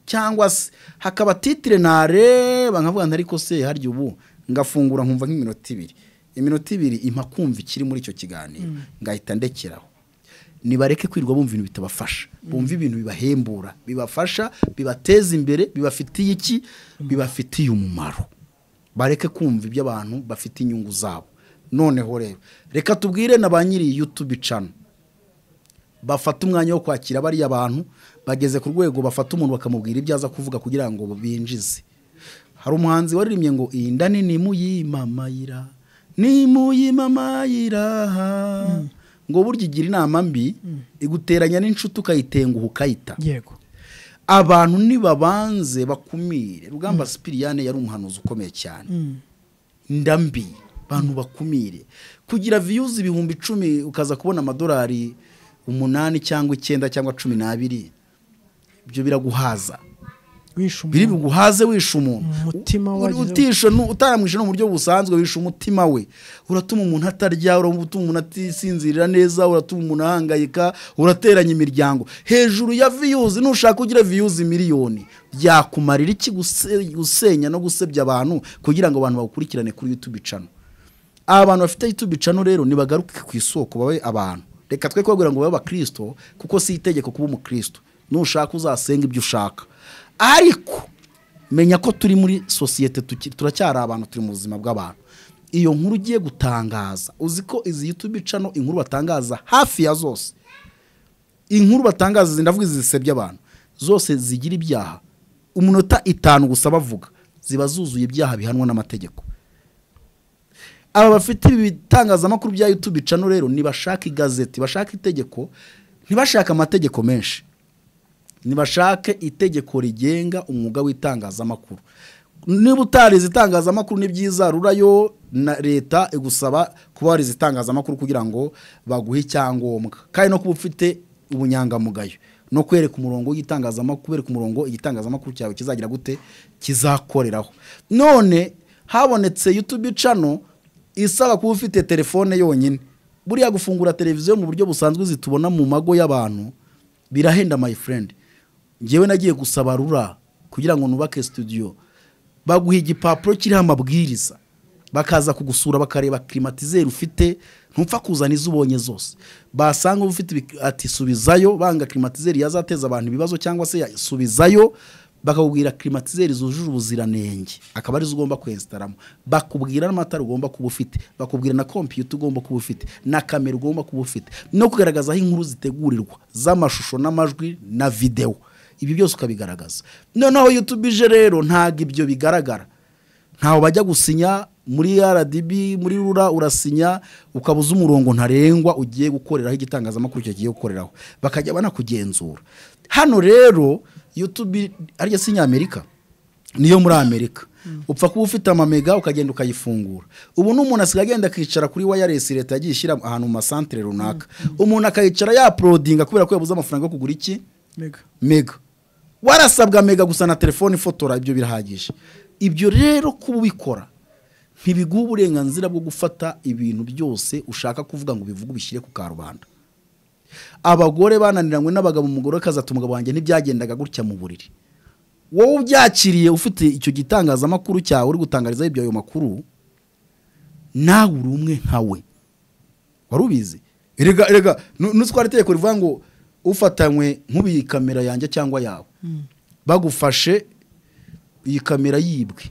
cyangwa se hakaba titire nareba nkavuga nti ariko se harya ubu ngafungura nkumva nk'iminota ibiri iminota ibiri impa kumva ikiri muri icyo kiganiro ngahita ndekeraho nibareke kwirirwa bumva ibintu bitabafasha bumva ibintu bibahembura bibafasha bibateza imbere bibafitiye iki bibafitiye umumaro bareke kumva ibyo abantu bafite inyungu zabo noneho rero reka tubwire na ba nyiri yutube cano bafata umwanya wo kwakira bariya bantu bageze ku rwego bafata umuntu bakamubwira ibyo aza kuvuga kugira ngo binjize hari umuhanzi waririmbye ngo iyi nda nini muyimamayira nimuyimamayiraha ngo burya igira inama mbi iguteranya n'inshuti ukayitenguha ukayita yego abantu nibabanze bakumire rugamba sipiriyane yari umuhanuzi ukomeye cyane ndambi bantu bakumire kugira viyuzi ibihumbi icumi ukaza kubona amadolari umunani cyangwa icyenda cyangwa cumi n'abiri ibyo biraguhaza wishe biri umuntu buguhaze wishe umuntu Umutima Uri- wagize- utishe nu- utaramwishe no mu buryo busanzwe wishe umutima we uratuma umuntu atarya uratuma umuntu atisinzirira neza uratuma umuntu ahangayika urateranya imiryango hejuru ya viyuzi nushaka ugira viyuzi miliyoni byakumarira iki guse- gusenya no gusebya abantu kugira ngo abantu bawukurikirane kuri yutube cano aba bantu bafite yutube cano rero nibagaruke ku isoko babe abantu reka twe kubabwira ngo babe abakristo kuko si itegeko kuba umukristo nushaka uzasenga ibyo ushaka ariko menya ko turi muri sosiyete tuki- turacyari abantu turi mu buzima bw'abantu iyo nkuru ugiye gutangaza uzi ko izi yutube cano inkuru batangaza hafi ya zose inkuru batangaza ndavuga izi zisebya abantu zose zigira ibyaha umunota itanu gusa bavuga ziba zuzuye ibyaha bihanwa n'amategeko aba bafite ibi bitangazamakuru bya yutube cano rero ntibashaka igazeti bashaka itegeko ntibashaka amategeko menshi nibashake itegeko rigenga umwuga w'itangazamakuru niba utarize itangazamakuru ni byiza rurayo na leta igusaba kuba warize itangazamakuru kugira ngo baguhe icyangombwa kandi no kuba ufite ubunyangamugayo no kwereka umurongo w'itangazamakuru kwereka umurongo igitangazamakuru cyawe kizagira gute kizakoreraho none habonetse yutube cano isaba kuba ufite telefone yonyine buriya gufungura televiziyo mu buryo busanzwe zitubona mu mago y'abantu birahenda my friend ngewe nagiye gusaba rura kugira ngo nubake studio baguha igipapuro kiriho amabwiriza bakaza kugusura bakareba kirimatizeri ufite ntupfa kuzana izo ubonye zose basanga ufite ibi- ati subizayo banga kirimatizeri yazateza abantu ibibazo cyangwa se yasubizayo bakakubwira kirimatizeri zujuje ubuziranenge akaba arizo ugomba kwesitaramo bakubwira n'amatara ugomba kuba ufite bakubwira na kompiyuta ugomba kuba ufite na kamera ugomba kuba ufite no kugaragaza aho inkuru zitegurirwa z'amashusho n'amajwi na videwo ibi byose ukabigaragaza noneho yutube ije rero ntabwo ibyo bigaragara ntaho bajya gusinya muri rdb muri rura urasinya ukaba uzi umurongo ntarengwa ugiye gukoreraho igitangazamakuru cyagiye gukoreraho bakajya banakugenzura hano rero yutube ariyo si nyamerika niyo muri amerika upfa kuba ufite amamega ukagenda ukayifungura ubu n'umuntu asigaye agenda akicara kuri wayaresi leta yagiye ishyira ahantu mu masantere runaka umuntu akayicara yaporodinga kubera ko yabuze amafaranga yo kugura iki mega mega warasabwa mega gusa na telefone ifotora ibyo birahagije ibyo rero kuba ubikora ntibiguha uburenganzira bwo gufata ibintu byose ushaka kuvuga ngo bivuge ubishyire ku karubanda abagore bananiranywe n'abagabo umugore akazata umugabo wanjye ntibyagendaga gutya mu buriri wowe ubyakiriye ufite icyo gitangazamakuru cyawe uri gutangarizaho ibyo ayo makuru nawe uri umwe nka we wari ubizi erega erega nu- nutwara itegeko rivuga ngo ufatanywe nk'ubu iyi kamera yanjye cyangwa yawe bagufashe iyi kamera yibwe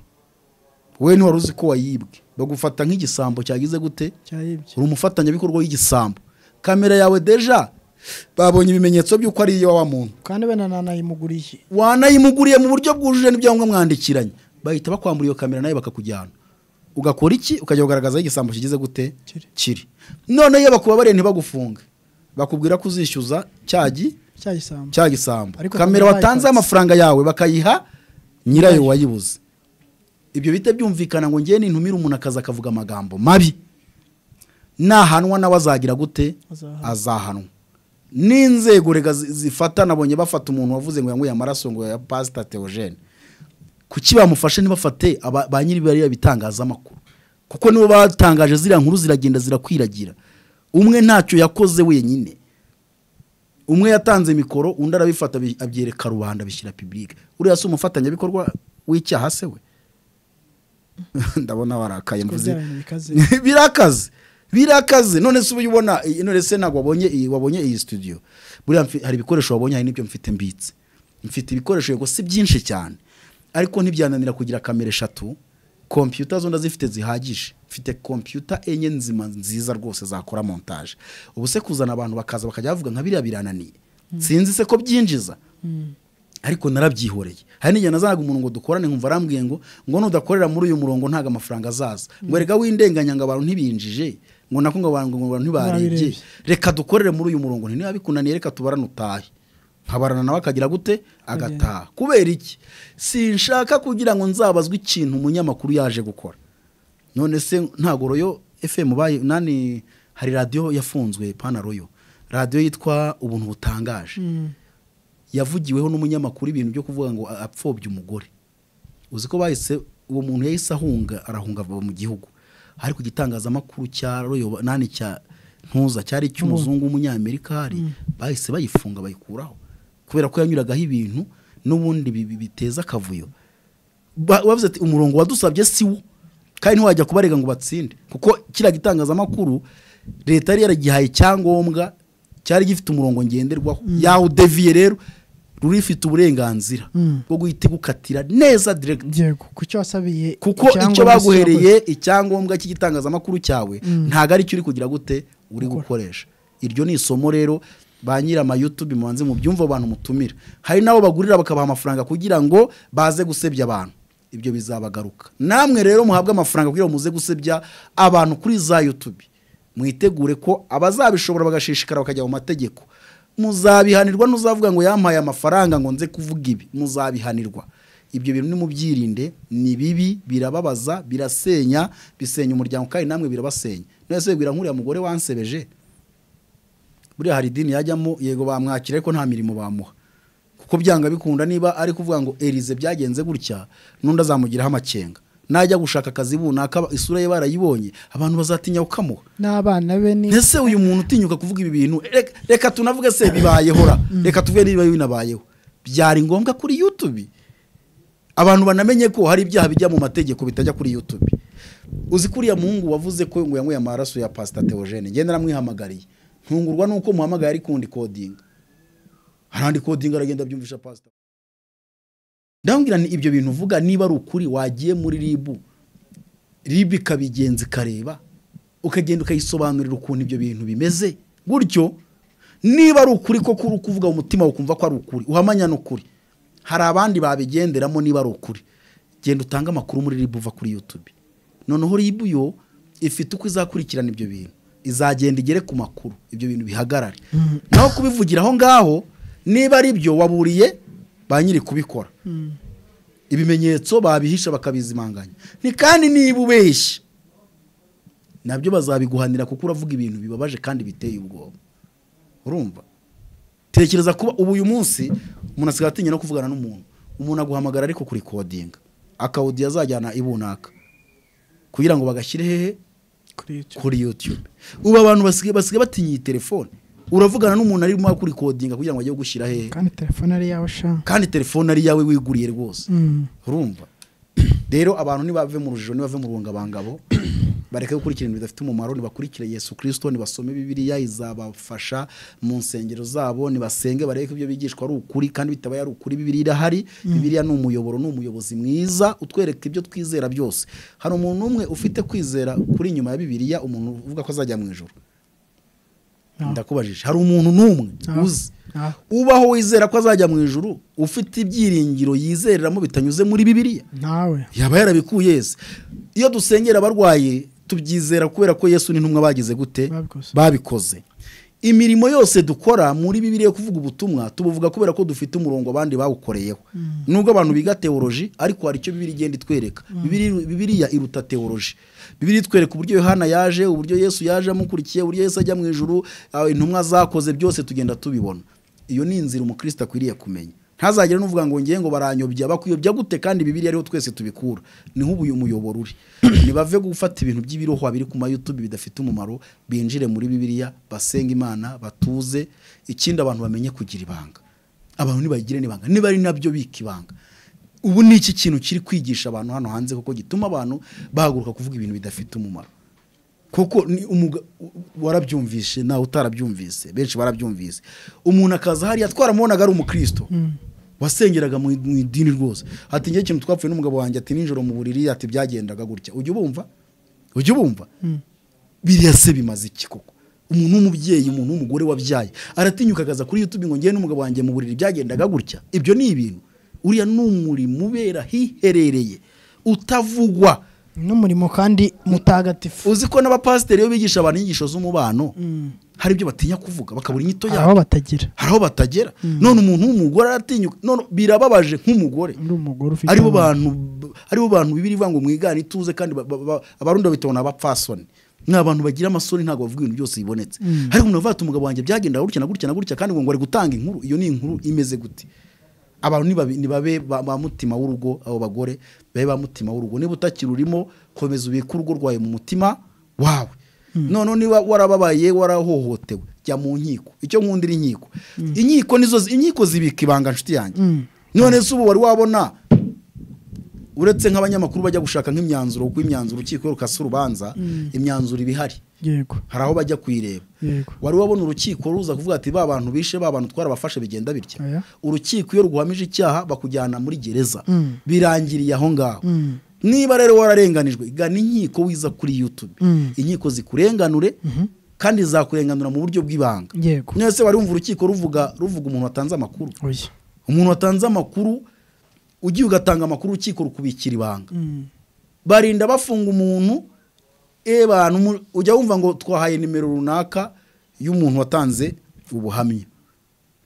wowe ntiwari uzi ko wayibwe bagufata nk'igisambo cyagize gute cyaribye uri umufatanyabikorwa w'igisambo kamera yawe deja babonye ibimenyetso by'uko ari iya wa muntu kandi wenda nanayimuguriye wanayimuguriye mu buryo bwujuje n'ibyangombwa mwandikiranye bahita bakwambura iyo kamera nawe bakakujyana ugakora iki ukajya kugaragaza aho igisambo kigize gute Kiri. kiri none iyo bakubabariye ntibagufunge bakubwira ko uzishyuza cyagi cyagisambu cya gisambo Ariko kamera kamera watanze bayikatse. amafaranga yawe bakayiha nyirayo wayibuze ibyo bihita byumvikana ngo ngewe nintumire umuntu akaza akavuga amagambo mabi nahanwa nawe azagira gute Azahanwa. azahanwa n'inzego rega zi- zifata nabonye bafata umuntu wavuze ngo yanguye amaraso ngo ya pasita teogene kuki bamufashe ntibafate aba- ba nyiri bariya bitangazamakuru kuko nibo batangaje ziriya nkuru ziragenda zirakwiragira umwe ntacyo yakoze wenyine umwe yatanze mikoro undi arabifata abi- abyereka rubanda bishyira pibulike uriya si umufatanyabikorwa w'icyaha se we ndabona warakaye Kuko mvuze byaraniye ikaze. birakaze birakaze none se uba uyibona iyi- none se ntabwo wabonye iyi wabonye iyi studio buriya mfi- hari ibikoresho wabonye hari n'ibyo mfite mbitse mfite ibikoresho yego si byinshi cyane ariko ntibyananira kugira kamera eshatu kompiyuta zo ndazifite zihagije mfite kompiyuta enye nzima nziza rwose zakora montage ubu se kuzana abantu bakaza bakajya bavuga nka biriya birananiye sinzi se ko byinjiza ariko narabyihoreye hari n'igihe nazanaga umuntu ngo dukorane nkumva arambwiye ngo ngo nudakorera muri uyu murongo ntabwo amafaranga azaza ngo erega w'indenganya ngo abantu ntibinjije ngo nako ngo abantu ngo abantu ntibarebye Ntibabirebye. reka dukorere muri uyu murongo niba bikunaniye reka tubarane utahe nkabarana nawe akagira gute agataha kubera iki sinshaka kugira ngo nzabazwe ikintu umunyamakuru yaje gukora none se ntabwo royo fm bayi nani hari radiyo yafunzwe pana royo radiyo yitwa ubuntu butangaje yavugiweho n'umunyamakuru ibintu byo kuvuga ngo a- apfobye umugore uzi ko bahise uwo muntu yahise ahunga arahunga ava mu gihugu ariko igitangazamakuru cya royo nani cya ntuza cyari icy'umuzungu w'umunyamerika hari bahise bayifunga bayikuraho kubera ko yanyuragaho ibintu n'ubundi bi- bi- biteza akavuyo Ba- bavuze ati umurongo wadusabye si wo kandi ntiwajya kubarega ngo batsinde kuko kiriya gitangazamakuru leta yari yaragihaye icyangombwa cyari gifite umurongo ngenderwaho yawudeviye rero ruri ifite uburenganzira Mm. bwo guhita igukatira neza direct yego ku cyo wasabiye kuko icyo icyangombwa baguhereye icyangombwa cy'igitangazamakuru cyawe Mm. ntabwo ari cyo uri kugira gute uri gukoresha iryo ni isomo rero ba nyir'amayutubi mubanze mu byumva abantu mutumira hari n'abo bagurira bakabaha amafaranga kugira ngo baze gusebya abantu ibyo bizabagaruka namwe rero muhabwe amafaranga kugira ngo muze gusebya abantu kuri za yutubi mwitegure ko abazabishobora bagashishikara bakajya mu mategeko muzabihanirwa n'uzavuga ngo yampaye amafaranga ngo nze kuvuga ibi muzabihanirwa ibyo bintu nimubyirinde ni bibi birababaza birasenya bisenya umuryango kandi namwe birabasenya none se wibwira nk'uriya mugore wansebeje buriya hari idini yajyamo yego bamwakira ariko nta mirimo bamuha kuko byanga bikunda niba ari kuvuga ngo erize byagenze gutya n'undi azamugiraho amakenga najya gushaka akazi runaka isura ye barayibonye abantu bazatinya kukamuha n'abana be ni ese uyu muntu utinyuka kuvuga ibi bintu reka- reka tunavuge se bibayeho ra reka tuvuge niba binabayeho byari ngombwa kuri yutubi abantu banamenye ko hari ibyaha bijya mu mategeko bitajya kuri yutubi uzi ko uriya muhungu wavuze ko ngo yanyweye amaraso ya pasita teogene ngenda naramwihamagariye ntungurwa nuko muhamagaye ari kundi kodinga harandi kodinga aragenda abyumvisha pasita ndababwira nti ibyo bintu uvuga niba ari ukuri wagiye muri ribu ribu ikabigenza ikareba ukagenda ukayisobanurira ukuntu ibyo bintu bimeze gutyo niba ari ukuri ko kuri kuvuga mu mutima ukumva ko ari ukuri uhamanya ni ukuri hari abandi babigenderamo niba ari ukuri genda utange amakuru muri ribu uva kuri yutubi noneho ribu yo ifite uko izakurikirana ibyo bintu izagenda igere ku makuru ibyo bintu bihagarare naho kubivugira aho ngaho niba ari byo waburiye ba nyiri kubikora ibimenyetso babihisha bakabizimanganya ni kandi niba ubeshya nabyo bazabiguhanira kuko uravuga ibintu bibabaje kandi biteye ubwoba urumva tekereza kuba ubu uyu munsi umuntu asigaye atinya no kuvugana n'umuntu umuntu aguhamagara ariko kuri kodinga akawudi yazajyana ibunaka kugira ngo bagashyire hehe kuri yutube ubu abantu basigaye basigaye batinya iyi telefone uravugana n'umuntu arimo kuri kodinga kugira ngo ajye gushyira hehe kandi telefone ari yawe sha kandi telefone ari iyawe wiguriye rwose Mm. urumva rero abantu ntibave mu rujijo ntibave mu rungabangabo bareke gukurikira ibintu bidafite umumaro nibakurikire yesu kirisito nibasome bibiliya izabafasha mu nsengero zabo nibasenge barebe ko ibyo bigishwa ari ukuri kandi bitabaye ari ukuri bibiliya irahari bibiliya ni umuyoboro ni umuyobozi mwiza utwereka ibyo twizera byose hari umuntu umwe ufite kwizera kuri inyuma ya bibiliya umuntu uvuga ko azajya mu ijoro Ah. ndakubajije hari umuntu n'umwe Ah. uzi Ah. ubaho wizera ko azajya mu ijuru ufite ibyiringiro yizereramo bitanyuze muri bibiliya ntawe yaba yarabikuye Yesu iyo dusengera abarwayi tubyizera kubera ko yesu n'intumwa bagize gute Babikoze. babikoze imirimo yose dukora muri bibiliya yo kuvuga ubutumwa tubuvuga kubera ko dufite umurongo abandi bawukoreyeho nubwo abantu biga teoloji ariko hari icyo bibiri igenda itwereka Bibiri- bibiliya iruta teoloji bibiri itwereka uburyo yohana yaje uburyo yesu yaje amukurikiye uburyo yesu ajya mu ijuru ah, intumwa zakoze byose tugenda tubibona iyo ni inzira umukristo akwiriye kumenya ntazagire n'uvuga ngo ngiye ngo baranyobya bakuyobya gute kandi bibiri ariho twese tubikura niho ubu uyu muyoboro uri ntibave gufata ibintu by'ibirohwa biri ku mayutubi bidafite umumaro binjire muri bibiliya basenga imana batuze ikindi abantu bamenye kugira ibanga abantu ntibagire n'ibanga niba ari nabyo bika ibanga ubu ni iki kintu kiri kwigisha abantu hano hanze kuko gituma abantu bahaguruka kuvuga ibintu bidafite umumaro kuko ni umuga warabyumvishe nawe utarabyumvise benshi barabyumvise umuntu akaza hariya twaramubonaga ari umukristo wasengeraga mu mu idini rwose ati ngewe ikintu twapfuye n'umugabo wanjye ati nijoro mu buriri ati byagendaga gutya ujya ubumva ujya ubumva biriya se bimaze iki koko umuntu w'umubyeyi umuntu w'umugore wabyaye aratinyuka akaza kuri youtube ngo ngewe n'umugabo wanjye mu buriri byagendaga gutya ibyo ni ibintu uriya ni umurimo ubera hiherereye utavugwa n'umurimo kandi mutagatifu uzi ko n'abapasiteri iyo bigisha abantu inyigisho z'umubano hari ibyo batinya kuvuga bakabura inyito aho yabo batagira hari aho batagera none umuntu w'umugore aratinyuka none birababaje nk'umugore undi mugore ufite aribo bantu aribo bantu bibiri ivuga ngo mwigane ituze kandi ba- ba- ba- abarundi babitona abapfasoni ni abantu bagira amasoni ntabwo bavuga ibintu byose bibonetse ariko umuntu avuga ati umugabo wanjye byagenda gutya na gutya na gutya kandi ngo ngo ari gutanga inkuru iyo ni inkuru imeze gute abantu nibabe- nibabe ba ba mutima w'urugo abo bagore babe ba mutima w'urugo niba utakiri urimo komeza ubike urugo rwawe mu mutima wawe noneho niba warababaye warahohotewe jya mu nkiko icyo nkunda iri inkiko inkiko nizo inkiko zibika ibanga nshuti yanjye none se ubu wari wabona uretse nk'abanyamakuru bajya gushaka nk'imyanzuro kuko imyanzuro urukiko rukase urubanza imyanzuro iba ihari yego hari aho bajya kuyireba yego wari wabona urukiko ruza kuvuga ati ba bantu bishe ba bantu twarabafashe bigenda bitya Oya. urukiko iyo rguhamije icyaha bakujyana muri gereza Mm. birangiriye aho ngaho Mm. niba rero wararenganijwe gana inkiko wiza kuri yutube Mm. inkiko zikurenganure kandi zakurenganura mu buryo bw'ibanga yego none se wari wumva urukiko ruvuga ruvuga umuntu watanze amakuru oya umuntu watanze amakuru ugiye ugatanga amakuru urukiko rukubikira ibanga Mm. barinda bafunga umuntu e bantu mu- ujya wumva ngo twahaye nimero runaka y'umuntu watanze ubuhamya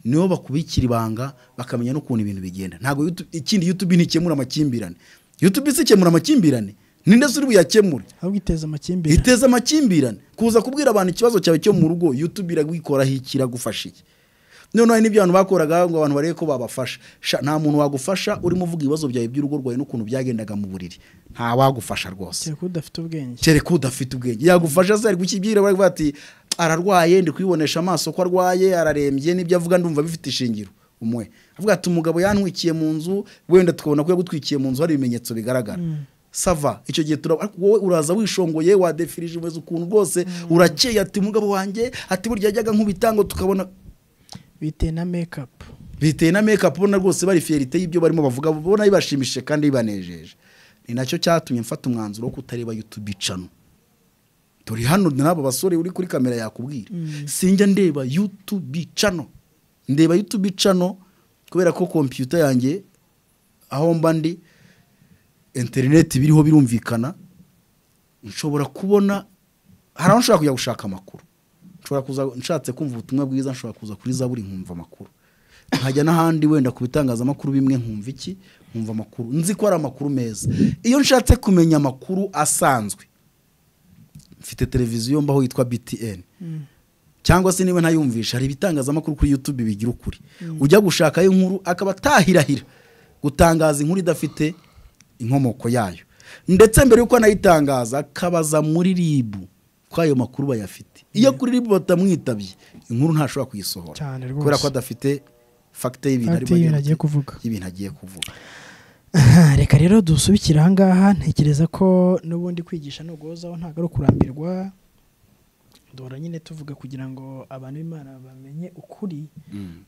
nibo bakubikira ibanga bakamenya n'ukuntu ibintu bigenda ntabwo YouTube- ikindi yutubi ntikemura amakimbirane yutubi si ikemura amakimbirane ninde uri buyakemure ahubwo iteza amakimbirane iteza amakimbirane kuza kubwira abantu ikibazo cyawe cyo mu rugo youtube iragwikoraho iki iragufasha iki noneho n'ibyo abantu bakoraga ngo abantu barebe ko babafasha Sha, nta muntu wagufasha urimo uvuga ibibazo byawe by'urugo rwawe n'ukuntu byagendaga mu buriri nta wagufasha rwose kereka udafite ubwenge kereka udafite ubwenge yagufasha se ari gukibwira bari kuvuga ati ararwaye ndi kubibonesha amaso ko arwaye ararembye n'ibyo avuga ndumva bifite ishingiro umwe avuga ati umugabo yantwikiye mu nzu wenda tukabona ko yagutwikiye mu nzu hari ibimenyetso bigaragara sava icyo gihe turaba ariko wowe uraza wishongoye wadefirije umeze ukuntu rwose urakeye ati umugabo wanjye ati burya yajyaga nk'ubitango tukabona biteye na mekapu biteye na mekapu ubona rwose bari fiyerite y'ibyo barimo bavuga ubona bibashimishije kandi bibanejeje ni nacyo cyatumye mfata umwanzuro wo kutareba yutubi cano turi hano n'abo basore uri kuri kamera yakubwira sinjya ndeba yutubi cano ndeba yutubi cano kubera ko kompiyuta yanjye aho mba ndi interineti biriho birumvikana nshobora kubona hari aho nshobora kujya gushaka amakuru nshobora kuza nshatse kumva ubutumwa bwiza nshobora kuza kuri zaburi nkumva amakuru nkajya n'ahandi wenda ku bitangazamakuru bimwe nkumva iki nkumva amakuru nzi ko ari amakuru meza iyo nshatse kumenya amakuru asanzwe mfite televiziyo mbaho yitwa btn cyangwa se niba ntayumvisha hari ibitangazamakuru kuri youtube bigira ukuri ujya gushakayo inkuru akaba atahirahira gutangaza inkuru idafite inkomoko yayo ndetse mbere y'uko anayitangaza akabaza muri ribu ko ayo makuru bayafite iyo kuri ribu batamwitabye inkuru ntashobora kuyisohora Cyane rwose. kubera ko adafite fagite y'ibintu Fagite y'ibintu agiye kuvuga. y'ibintu agiye kuvuga Aha, reka rero dusubikire aha ngaha ntekereza ko n'ubundi kwigisha nuguhozaho ntabwo ari ukurambirwa duhora nyine tuvuga kugira ngo abantu b'imana bamenye ukuri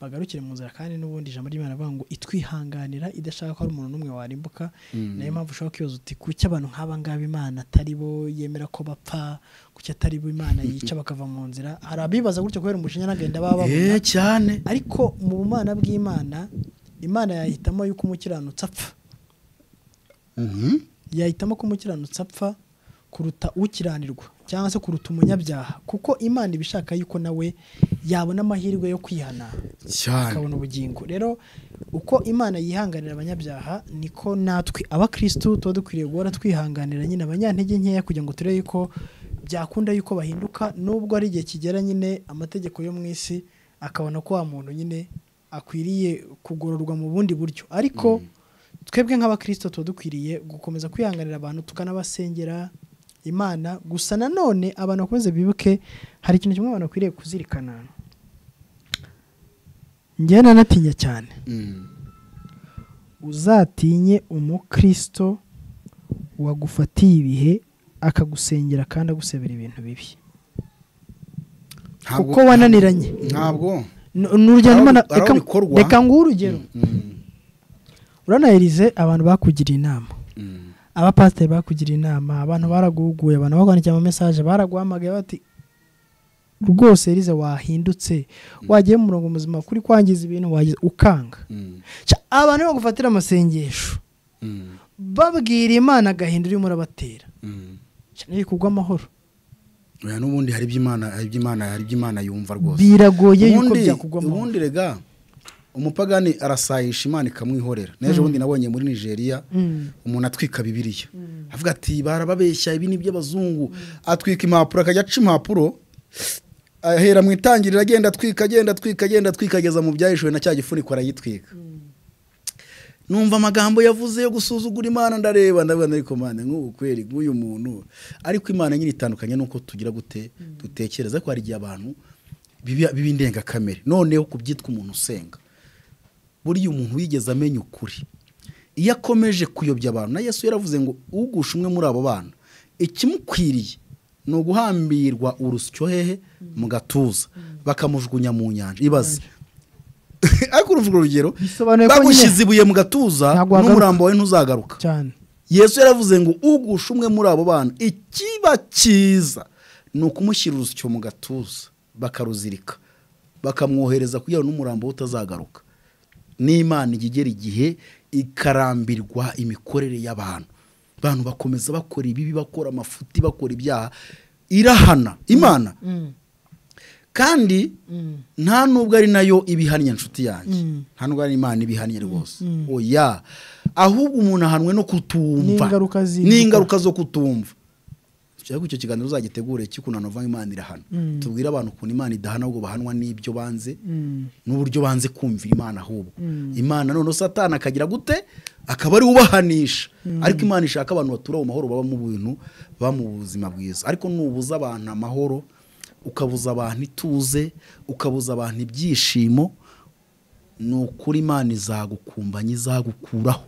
bagarukire mu nzira kandi n'ubundi ijambo ry'imana bavuga ngo itwihanganira idashaka ko hari umuntu n'umwe warimbuka niyo mpamvu ushobora kwibaza uti kuki abantu nk'aba ngaba imana atari bo yemera ko bapfa kuki atari bo imana yica bakava mu nzira hari abibaza gutyo kubera umushinya n'agahinda baba babona eee cyane ariko mu bumana bw'imana imana yahitamo yuko umukiranutsi apfa Mhm. yahitamo ko umukiranutsi apfa kuruta ukiranirwa cyangwa se kuruta umunyabyaha kuko imana iba ishaka yuko nawe yabona amahirwe yo kwihana cyane akabona ubugingo rero uko imana yihanganira abanyabyaha niko natwe abakirisitu tuba dukwiriye guhora twihanganira nyine abanyantege nkeya kugira ngo turebe yuko byakunda yuko bahinduka nubwo ari igihe kigera nyine amategeko yo mu isi akabona ko wa muntu nyine akwiriye kugororwa mu bundi buryo ariko twebwe nk'abakristo tuba dukwiriye gukomeza kwihanganira abantu tukanabasengera imana gusa nanone abantu bakomeze bibuke hari ikintu kimwe abantu bakwiriye kuzirikana njyewe nanatinya cyane Mm. uzatinye umukristo wagufatiye ibihe akagusengera kandi agusebera ibintu bibi Ntabwo- kuko wananiranye ntabwo N- ni urugero Hari aho- mbona- hari aho reka- bikorwa. reka nguhe urugero Mm. urabona Elize abantu bakugiriye inama Mm. abapasiteri bakugiriye inama abantu baraguhuguye abantu bakwandikiye ama message baraguhamagaye bati rwose Elize wahindutse wagiye mu murongo muzima kuri kwangiza ibintu wagize ukanga Mm. Cya, abantu bagufatira amasengesho Mm. babwira imana agahinda urimo urabatera Mm. Cya, ni amahoro oya n'ubundi hari iby'imana hari iby'imana hari iby'imana yumva rwose biragoye yuko Ubundi- byakugwa amahoro ubundi rega umupagani arasayisha imana ikamwihorera n'ejo bundi nabonye muri nigeria Mm. umuntu atwika bibiriya avuga ati barababeshya ibi ni iby'abazungu atwika impapuro akajya aca impapuro ahera mu itangiriro agenda atwika agenda atwika agenda atwika ageza mu byahishuwe na cya gifuniko aragitwika numva amagambo yavuze yo gusuzugura imana ndareba ndabona ariko mane nk'ubu kweri nk'uyu muntu ariko imana nyine itandukanye n'uko tugira gute dutekereza ko hari igihe abantu biba- biba indengakamere noneho ku byitwa umuntu usenga buriya umuntu wigeze amenya ukuri iyo akomeje kuyobya abantu na yesu yaravuze ngo ugusha umwe muri abo bana ikimukwiriye ni uguhambirwa urusyo hehe mu gatuza bakamujugunya mu nyanja ibaze ariko urumva urwo rugero Bisobanuye ko nyine- bagushyize ibuye mu gatuza Ntabwo wagaruka. n'umurambo wawe ntuzagaruka cyane yesu yaravuze ngo ugusha umwe muri abo bana ikiba cyiza ni ukumushyira urusyo mu gatuza bakaruzirika bakamwohereza kugira ngo n'umurambo we utazagaruka n'imana ijya igera igihe ikarambirwa imikorere y'abantu abantu bakomeza bakora ibibi bakora amafuti bakora ibyaha irahana imana kandi nta nubwo ari nayo ibihannye nshuti yanjye nta nubwo ari imana ibihannye rwose oya ahubwo umuntu ahanwe no kutumva N'ingaruka ziri- n'ingaruka zo kutumva dushaka ko icyo kiganiro uzagitegure cy'ukuntu hanova imana irahana tubwire abantu ukuntu imana idahana ahubwo bahanwa n'ibyo banze n'uburyo banze kumvira imana ahubwo imana noneho satani akagira gute akaba ari ubahanisha ariko imana ishaka abantu batura mu mahoro baba mu bintu baba mu buzima bwiza ariko nubuza abantu amahoro ukabuza abantu ituze ukabuza abantu ibyishimo ni ukuri imana izagukumbanya izagukuraho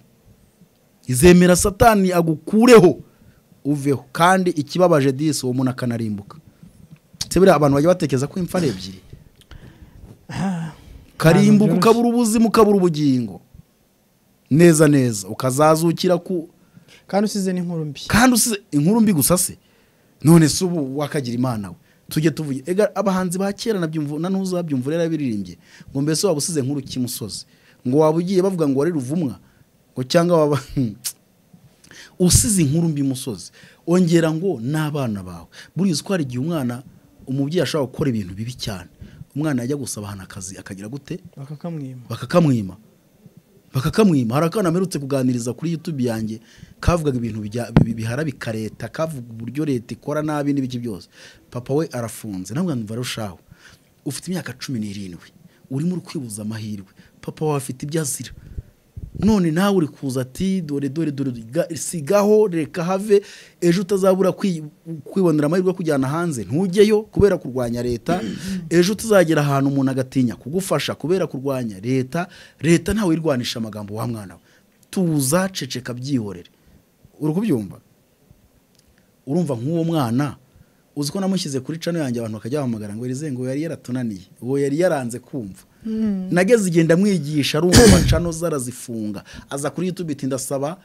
izemera satani agukureho uveho kandi ikibabaje disi uwo muntu akanarimbuka se buriya abantu bajya batekereza ko imfa ari ebyiri karimbuka byoroshye. ukabura ubuzima ukabura ubugingo neza neza ukazazukira ku kandi usize n'inkuru mbi kandi usize inkuru mbi gusa se none se ubu wakagira imana we tujye tuvuge ega abahanzi ba kera nabyumva na n'ubu zabyumva rero biririmbye ngo mbese waba usize inkuru kimusozi ngo waba ugiye bavuga ngo wari ruvumwa ngo cyangwa waba usize inkuru mbi musozi ongera ngo n'abana bawe buriya ko hari igihe umwana umubyeyi ashobora gukora ibintu bibi cyane umwana yajya gusaba ahantu akazi akagira gute bakakamwima bakakamwima bakakamwima hari akana mperutse kuganiriza kuri youtube yanjye kavugaga ibintu bijya- bi- biharabika leta kavuga uburyo leta ikora nabi n'ibiki byose papa we arafunze ntabwo numva arushaho ufite imyaka cumi n'irindwi urimo uri kwibuza amahirwe papa wawe afite ibyo azira none nawe uri kuza ati dore dore dore ga- sigaho reka have ejo utazabura kwi- kwibonera amahirwe yo kujyana hanze ntujyeyo kubera kurwanya leta ejo tuzagera ahantu umuntu agatinya kugufasha kubera kurwanya leta leta ntawe irwanisha amagambo wa mwana we tuza ceceka byihorere uri kubyumva urumva nk'uwo mwana uzi ko namushyize kuri cano yanjye abantu bakajya bahamagara ngo irize ngo yari yaratunaniye uwo yari yaranze kumva nageze igihe ndamwigisha arumva cano ze arazifunga aza kuri youtube iti ndasaba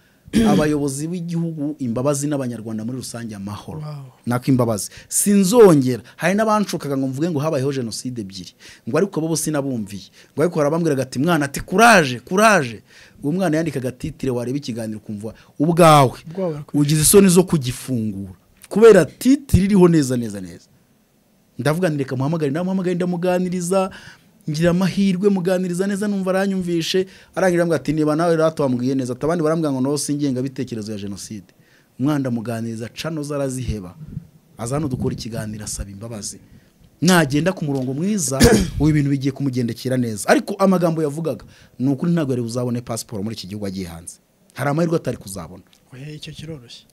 abayobozi b'igihugu imbabazi n'abanyarwanda muri rusange amahoro Wow. nako imbabazi sinzongera hari n'abanshukaga ngo mvuge ngo habayeho jenoside ebyiri ngo ariko bo bo sinabumviye ngo ariko hari abambwiraga ati mwana ati kuraje kuraje uwo mwana yandikaga titire wareba ikiganiro ukumva ubwawe Ubwawe barakwicira. ugize isoni zo kugifungura kubera titire iriho neza neza neza ndavuga nti reka muhamagare namuhamagare ndamuganiriza ngira amahirwe muganiriza neza numva aranyumvishe arangira ambwira ati niba nawe rero wambwiye neza ati abandi barambwira ngo nawe singengabitekerezo ya jenoside umwana ndamuganiriza cano ze araziheba aza hano dukora ikiganiro asaba imbabazi nagenda ku murongo mwiza ubu ibintu bigiye kumugendekera neza ariko amagambo yavugaga ni ukuri ntabwo yari buzabone pasiporo muri iki gihugu agiye hanze hari amahirwe atari kuzabona Ohe, icyo kiroroshye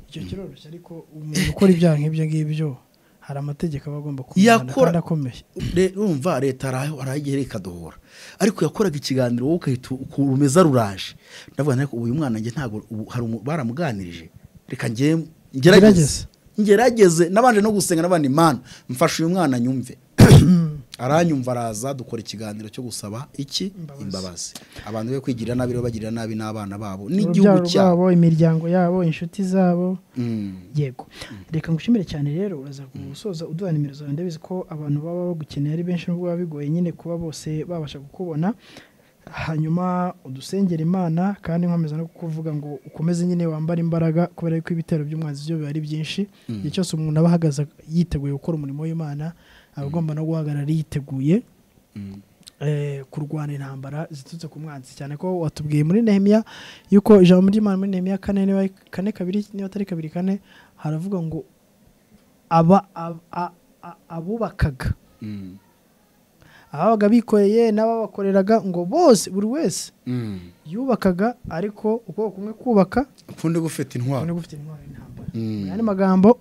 icyo kiroroshye ariko umuntu ukora ibyaha nk'ibyo ngibyo hari amategeko aba agomba kumvana Yakora- kandi akomeye Le- urumva leta araho- arayigera ikadohora ariko yakoraga ikiganiro wowe ugahita u- uku- rumeza ruraje ndavuga nti ariko ubu uyu mwana njye ntabwo ubu hari umu- baramuganirije reka njye Gerageze. ngerageze ngerageze nabanje no gusenga n'abandi mana mfashe uyu mwana nyumve aranyumva araza dukora ikiganiro cyo gusaba iki Imbabazi. imbabazi abantu be kwigirira nabi rero bagirira nabi n'abana babo urubyaro n'igihugu cyabo rwabo imiryango yabo inshuti zabo Mm. yego reka ngushimire cyane rero uraza gusoza uduha nimero zawe ndabizi ko abantu baba bagukeneye ari benshi nubwo biba bigoye nyine kuba bose babasha kukubona hanyuma udusengera imana kandi nkomeza no kukuvuga ngo ukomeze nyine wambare imbaraga kubera ko ibitero by'umwanzi byo biba ari byinshi igihe cyose umuntu aba ahagaze yiteguye gukora umurimo w'imana aba agomba no guhagarara yiteguye Mm. eh, kurwana intambara ziturutse ku mwanzi cyane ko watubwiye muri nehemiya yuko ijambo ry'imana muri nehemiya kane niba ari kane kabiri niba atari kabiri kane haravuga ngo aba ab- a- a- abubakaga Mm. ababaga bikoreye n'ababakoreraga ngo bose buri wese Mm. yubakaga ariko ukuboko kumwe kubaka ukundi gufite intwaro ukundi gufite intwaro y'intambara Mm. mu yandi magambo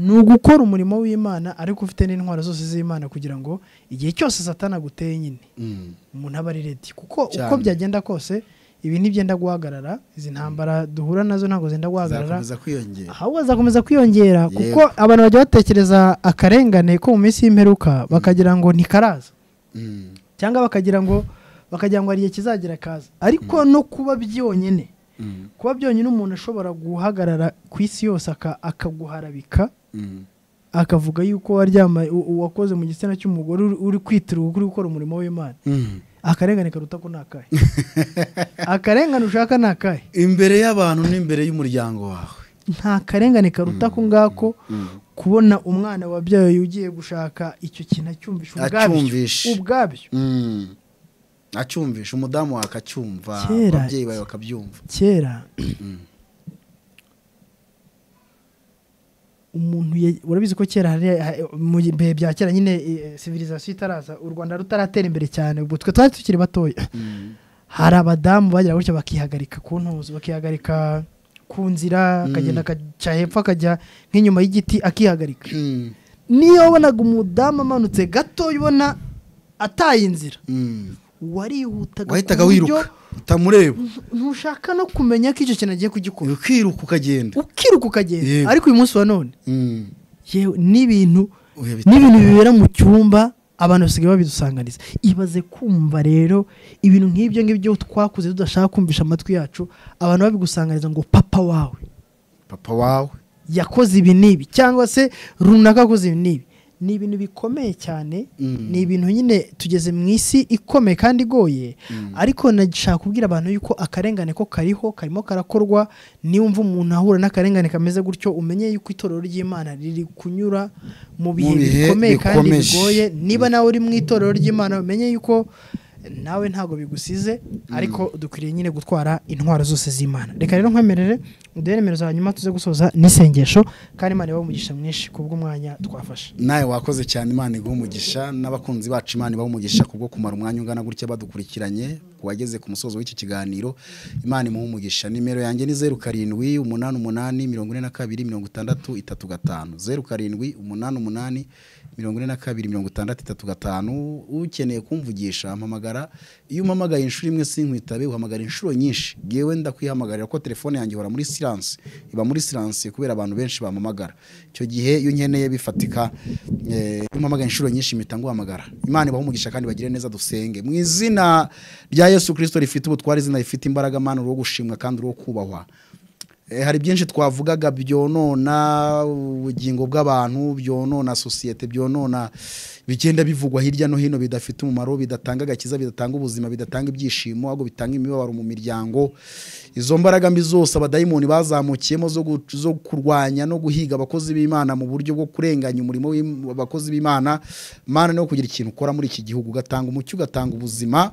ni ugukora umurimo w'imana ariko ufite n'intwaro zose z'imana kugira ngo igihe cyose satana aguteye nyine Mm. umuntu aba ari ready kuko uko Cyane. byagenda kose ibi ntibyenda guhagarara izi ntambara duhura nazo ntabwo zenda guhagarara zakomeza kwiyongera ahubwo azakomeza kwiyongera Yego. kuko abantu bajya batekereza akarengane ko mu minsi y'imperuka bakagira ngo ntikaraza Mm. cyangwa bakagira ngo bakagira ngo hari igihe kizagera kaza ariko no kuba byonyine Mm. kuba byonyine umuntu ashobora guhagarara ku isi yose aka- akaguharabika Mm. akavuga yuko waryama u- u- wakoze mu gitsina cy'umugore uri- uri kwitira uri gukora umurimo w'imana Mm. akarengane karuta ko ni akahe akarengane ushaka ni akahe imbere y'abantu n'imbere y'umuryango wawe nta karengane karuta ako ngako kubona umwana wabyawe ugiye gushaka icyo kintu acyumvisha ubwabyo Acyumvisha. ubwabyo acyumvisha umudamu wawe akacyumva Kera- ababyeyi bawe bakabyumva kera umuntu ya- urabizi ko kera hari ha- mu bihe bya kera nyine sivirizasiyo itaraza u rwanda rutaratera imbere cyane ubwo twe twari tukiri batoya Mm. hari abadamu bagira gutya bakihagarika ku ntuzi bakihagarika ku nzira akagenda akaca hepfo akajya nk'inyuma y'igiti akihagarika Mm. niyo wabonaga umudamu amanutse gatoya ubona ataye inzira Mm. warihutaga wahitaga ku buryo wiruka utamureba ntushaka no kumenya ko icyo kintu agiye kugikora ukiruka ukagenda ukiruka ukagenda Yego. ariko uyu munsi wa none Mm. yewe n'ibintu Oya, bita- n'ibintu bibera mu cyumba abantu basigaye babidusanganiza ibaze kumva rero ibintu nk'ibyo ngibyo twakuze tudashaka kumvisha amatwi yacu abantu babigusanganiza ngo papa wawe papa wawe yakoze ibi n'ibi cyangwa se runaka akoze ibi n'ibi ni ibintu bikomeye cyane Mm. ni ibintu nyine tugeze mu isi ikomeye kandi igoye ariko nashaka kubwira abantu yuko akarengane ko kariho karimo karakorwa niwumva umuntu ahura n'akarengane kameze gutyo umenye yuko itorero ry'imana riri kunyura mu bihe bihe bikomeye kandi bikomeje. bigoye niba nawe uri mu itorero ry'imana umenye yuko nawe ntabwo bigusize ariko dukwiriye nyine gutwara intwaro zose z'imana reka rero nkwemerere uduhe nimero za nyuma tuze gusoza n'isengesho kandi imana ibahe umugisha mwinshi kubw'umwanya twafashe nawe wakoze cyane imana iguha umugisha n'abakunzi bacu imana ibaha umugisha kubwo kumara umwanya ungana gutya badukurikiranye ku bageze ku musozo w'iki kiganiro imana imuha umugisha nimero yanjye ni zeru karindwi umunani umunani mirongo ine na kabiri mirongo itandatu itatu gatanu zeru karindwi umunani umunani mirongo ine na kabiri mirongo itandatu itatu gatanu ukeneye kumvugisha ampamagara iyo umpamagaye inshuro imwe sinkwitabe uhamagara inshuro nyinshi ngewe ndakwihamagarira ko telefone yanjye ihora muri silence iba muri silence kubera abantu benshi bampamagara icyo gihe iyo nkeneye bifatika eh, iyo mpamagaye inshuro nyinshi mpita nguhamagara imana ibaha umugisha kandi bagire neza dusenge mu izina rya yesu kirisito rifite ubutware izina rifite imbaraga mana uruwo gushimwa kandi uruwo kubahwa Eh, hari byinshi twavugaga byonona ubugingo bw'abantu byonona sosiyete byonona bigenda bivugwa hirya no hino bidafite umumaro bidatanga agakiza bidatanga ubuzima bidatanga ibyishimo ahubwo bitanga imibabaro mu miryango izo mbaraga mbi zose abadayimoni bazamukiyemo zo, gu, zo kurwanya no guhiga abakozi b'imana mu buryo bwo kurenganya umurimo w'im- w'abakozi b'imana mana no kugira ikintu ukora muri iki gihugu ugatanga umucyo ugatanga ubuzima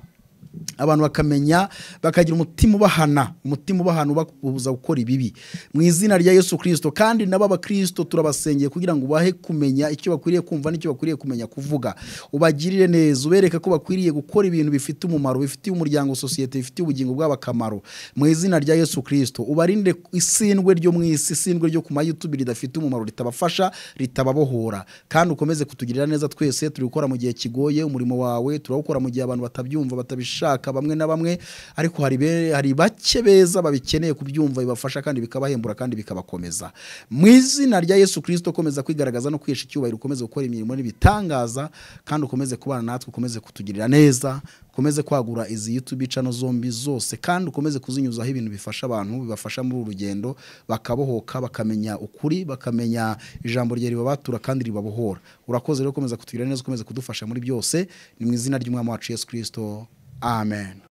abantu bakamenya bakagira umutima ubahana umutima ubahana ubabuza gukora ibibi mu izina rya yesu kirisito kandi nabo abakirisito turabasengeye kugira ngo ubahe kumenya icyo bakwiriye kumva n'icyo bakwiriye kumenya kuvuga ubagirire neza ubereke ko bakwiriye gukora ibintu bifite umumaro bifitiye umuryango sosiyete bifitiye ubugingo bwabo akamaro mu izina rya yesu kirisito ubarinde isindwe ryo mu isi isindwe ryo ku mayutubi ridafite umumaro ritabafasha ritababohora kandi ukomeze kutugirira neza twese turi gukora mu gihe kigoye umurimo wawe turawukora mu gihe abantu batabyumva batabishaka bamwe na bamwe ariko hari be- hari bake beza babikeneye kubyumva bibafasha kandi bikabahembura kandi bikabakomeza mu izina rya yesu kirisito ukomeza kwigaragaza no kwihesha icyubahiro ukomeze gukora imirimo n'ibitangaza kandi ukomeze kubana natwe ukomeze kutugirira neza ukomeze kwagura izi YouTube channel zombi zose kandi ukomeze kuzinyuzaho ibintu bifasha abantu bibafasha muri uru rugendo bakabohoka bakamenya ukuri bakamenya ijambo rye ribabatura kandi ribabohora urakoze rero ukomeza kutugirira neza ukomeze kudufasha muri byose ni mu izina ry'umwami wacu Yesu Kristo amen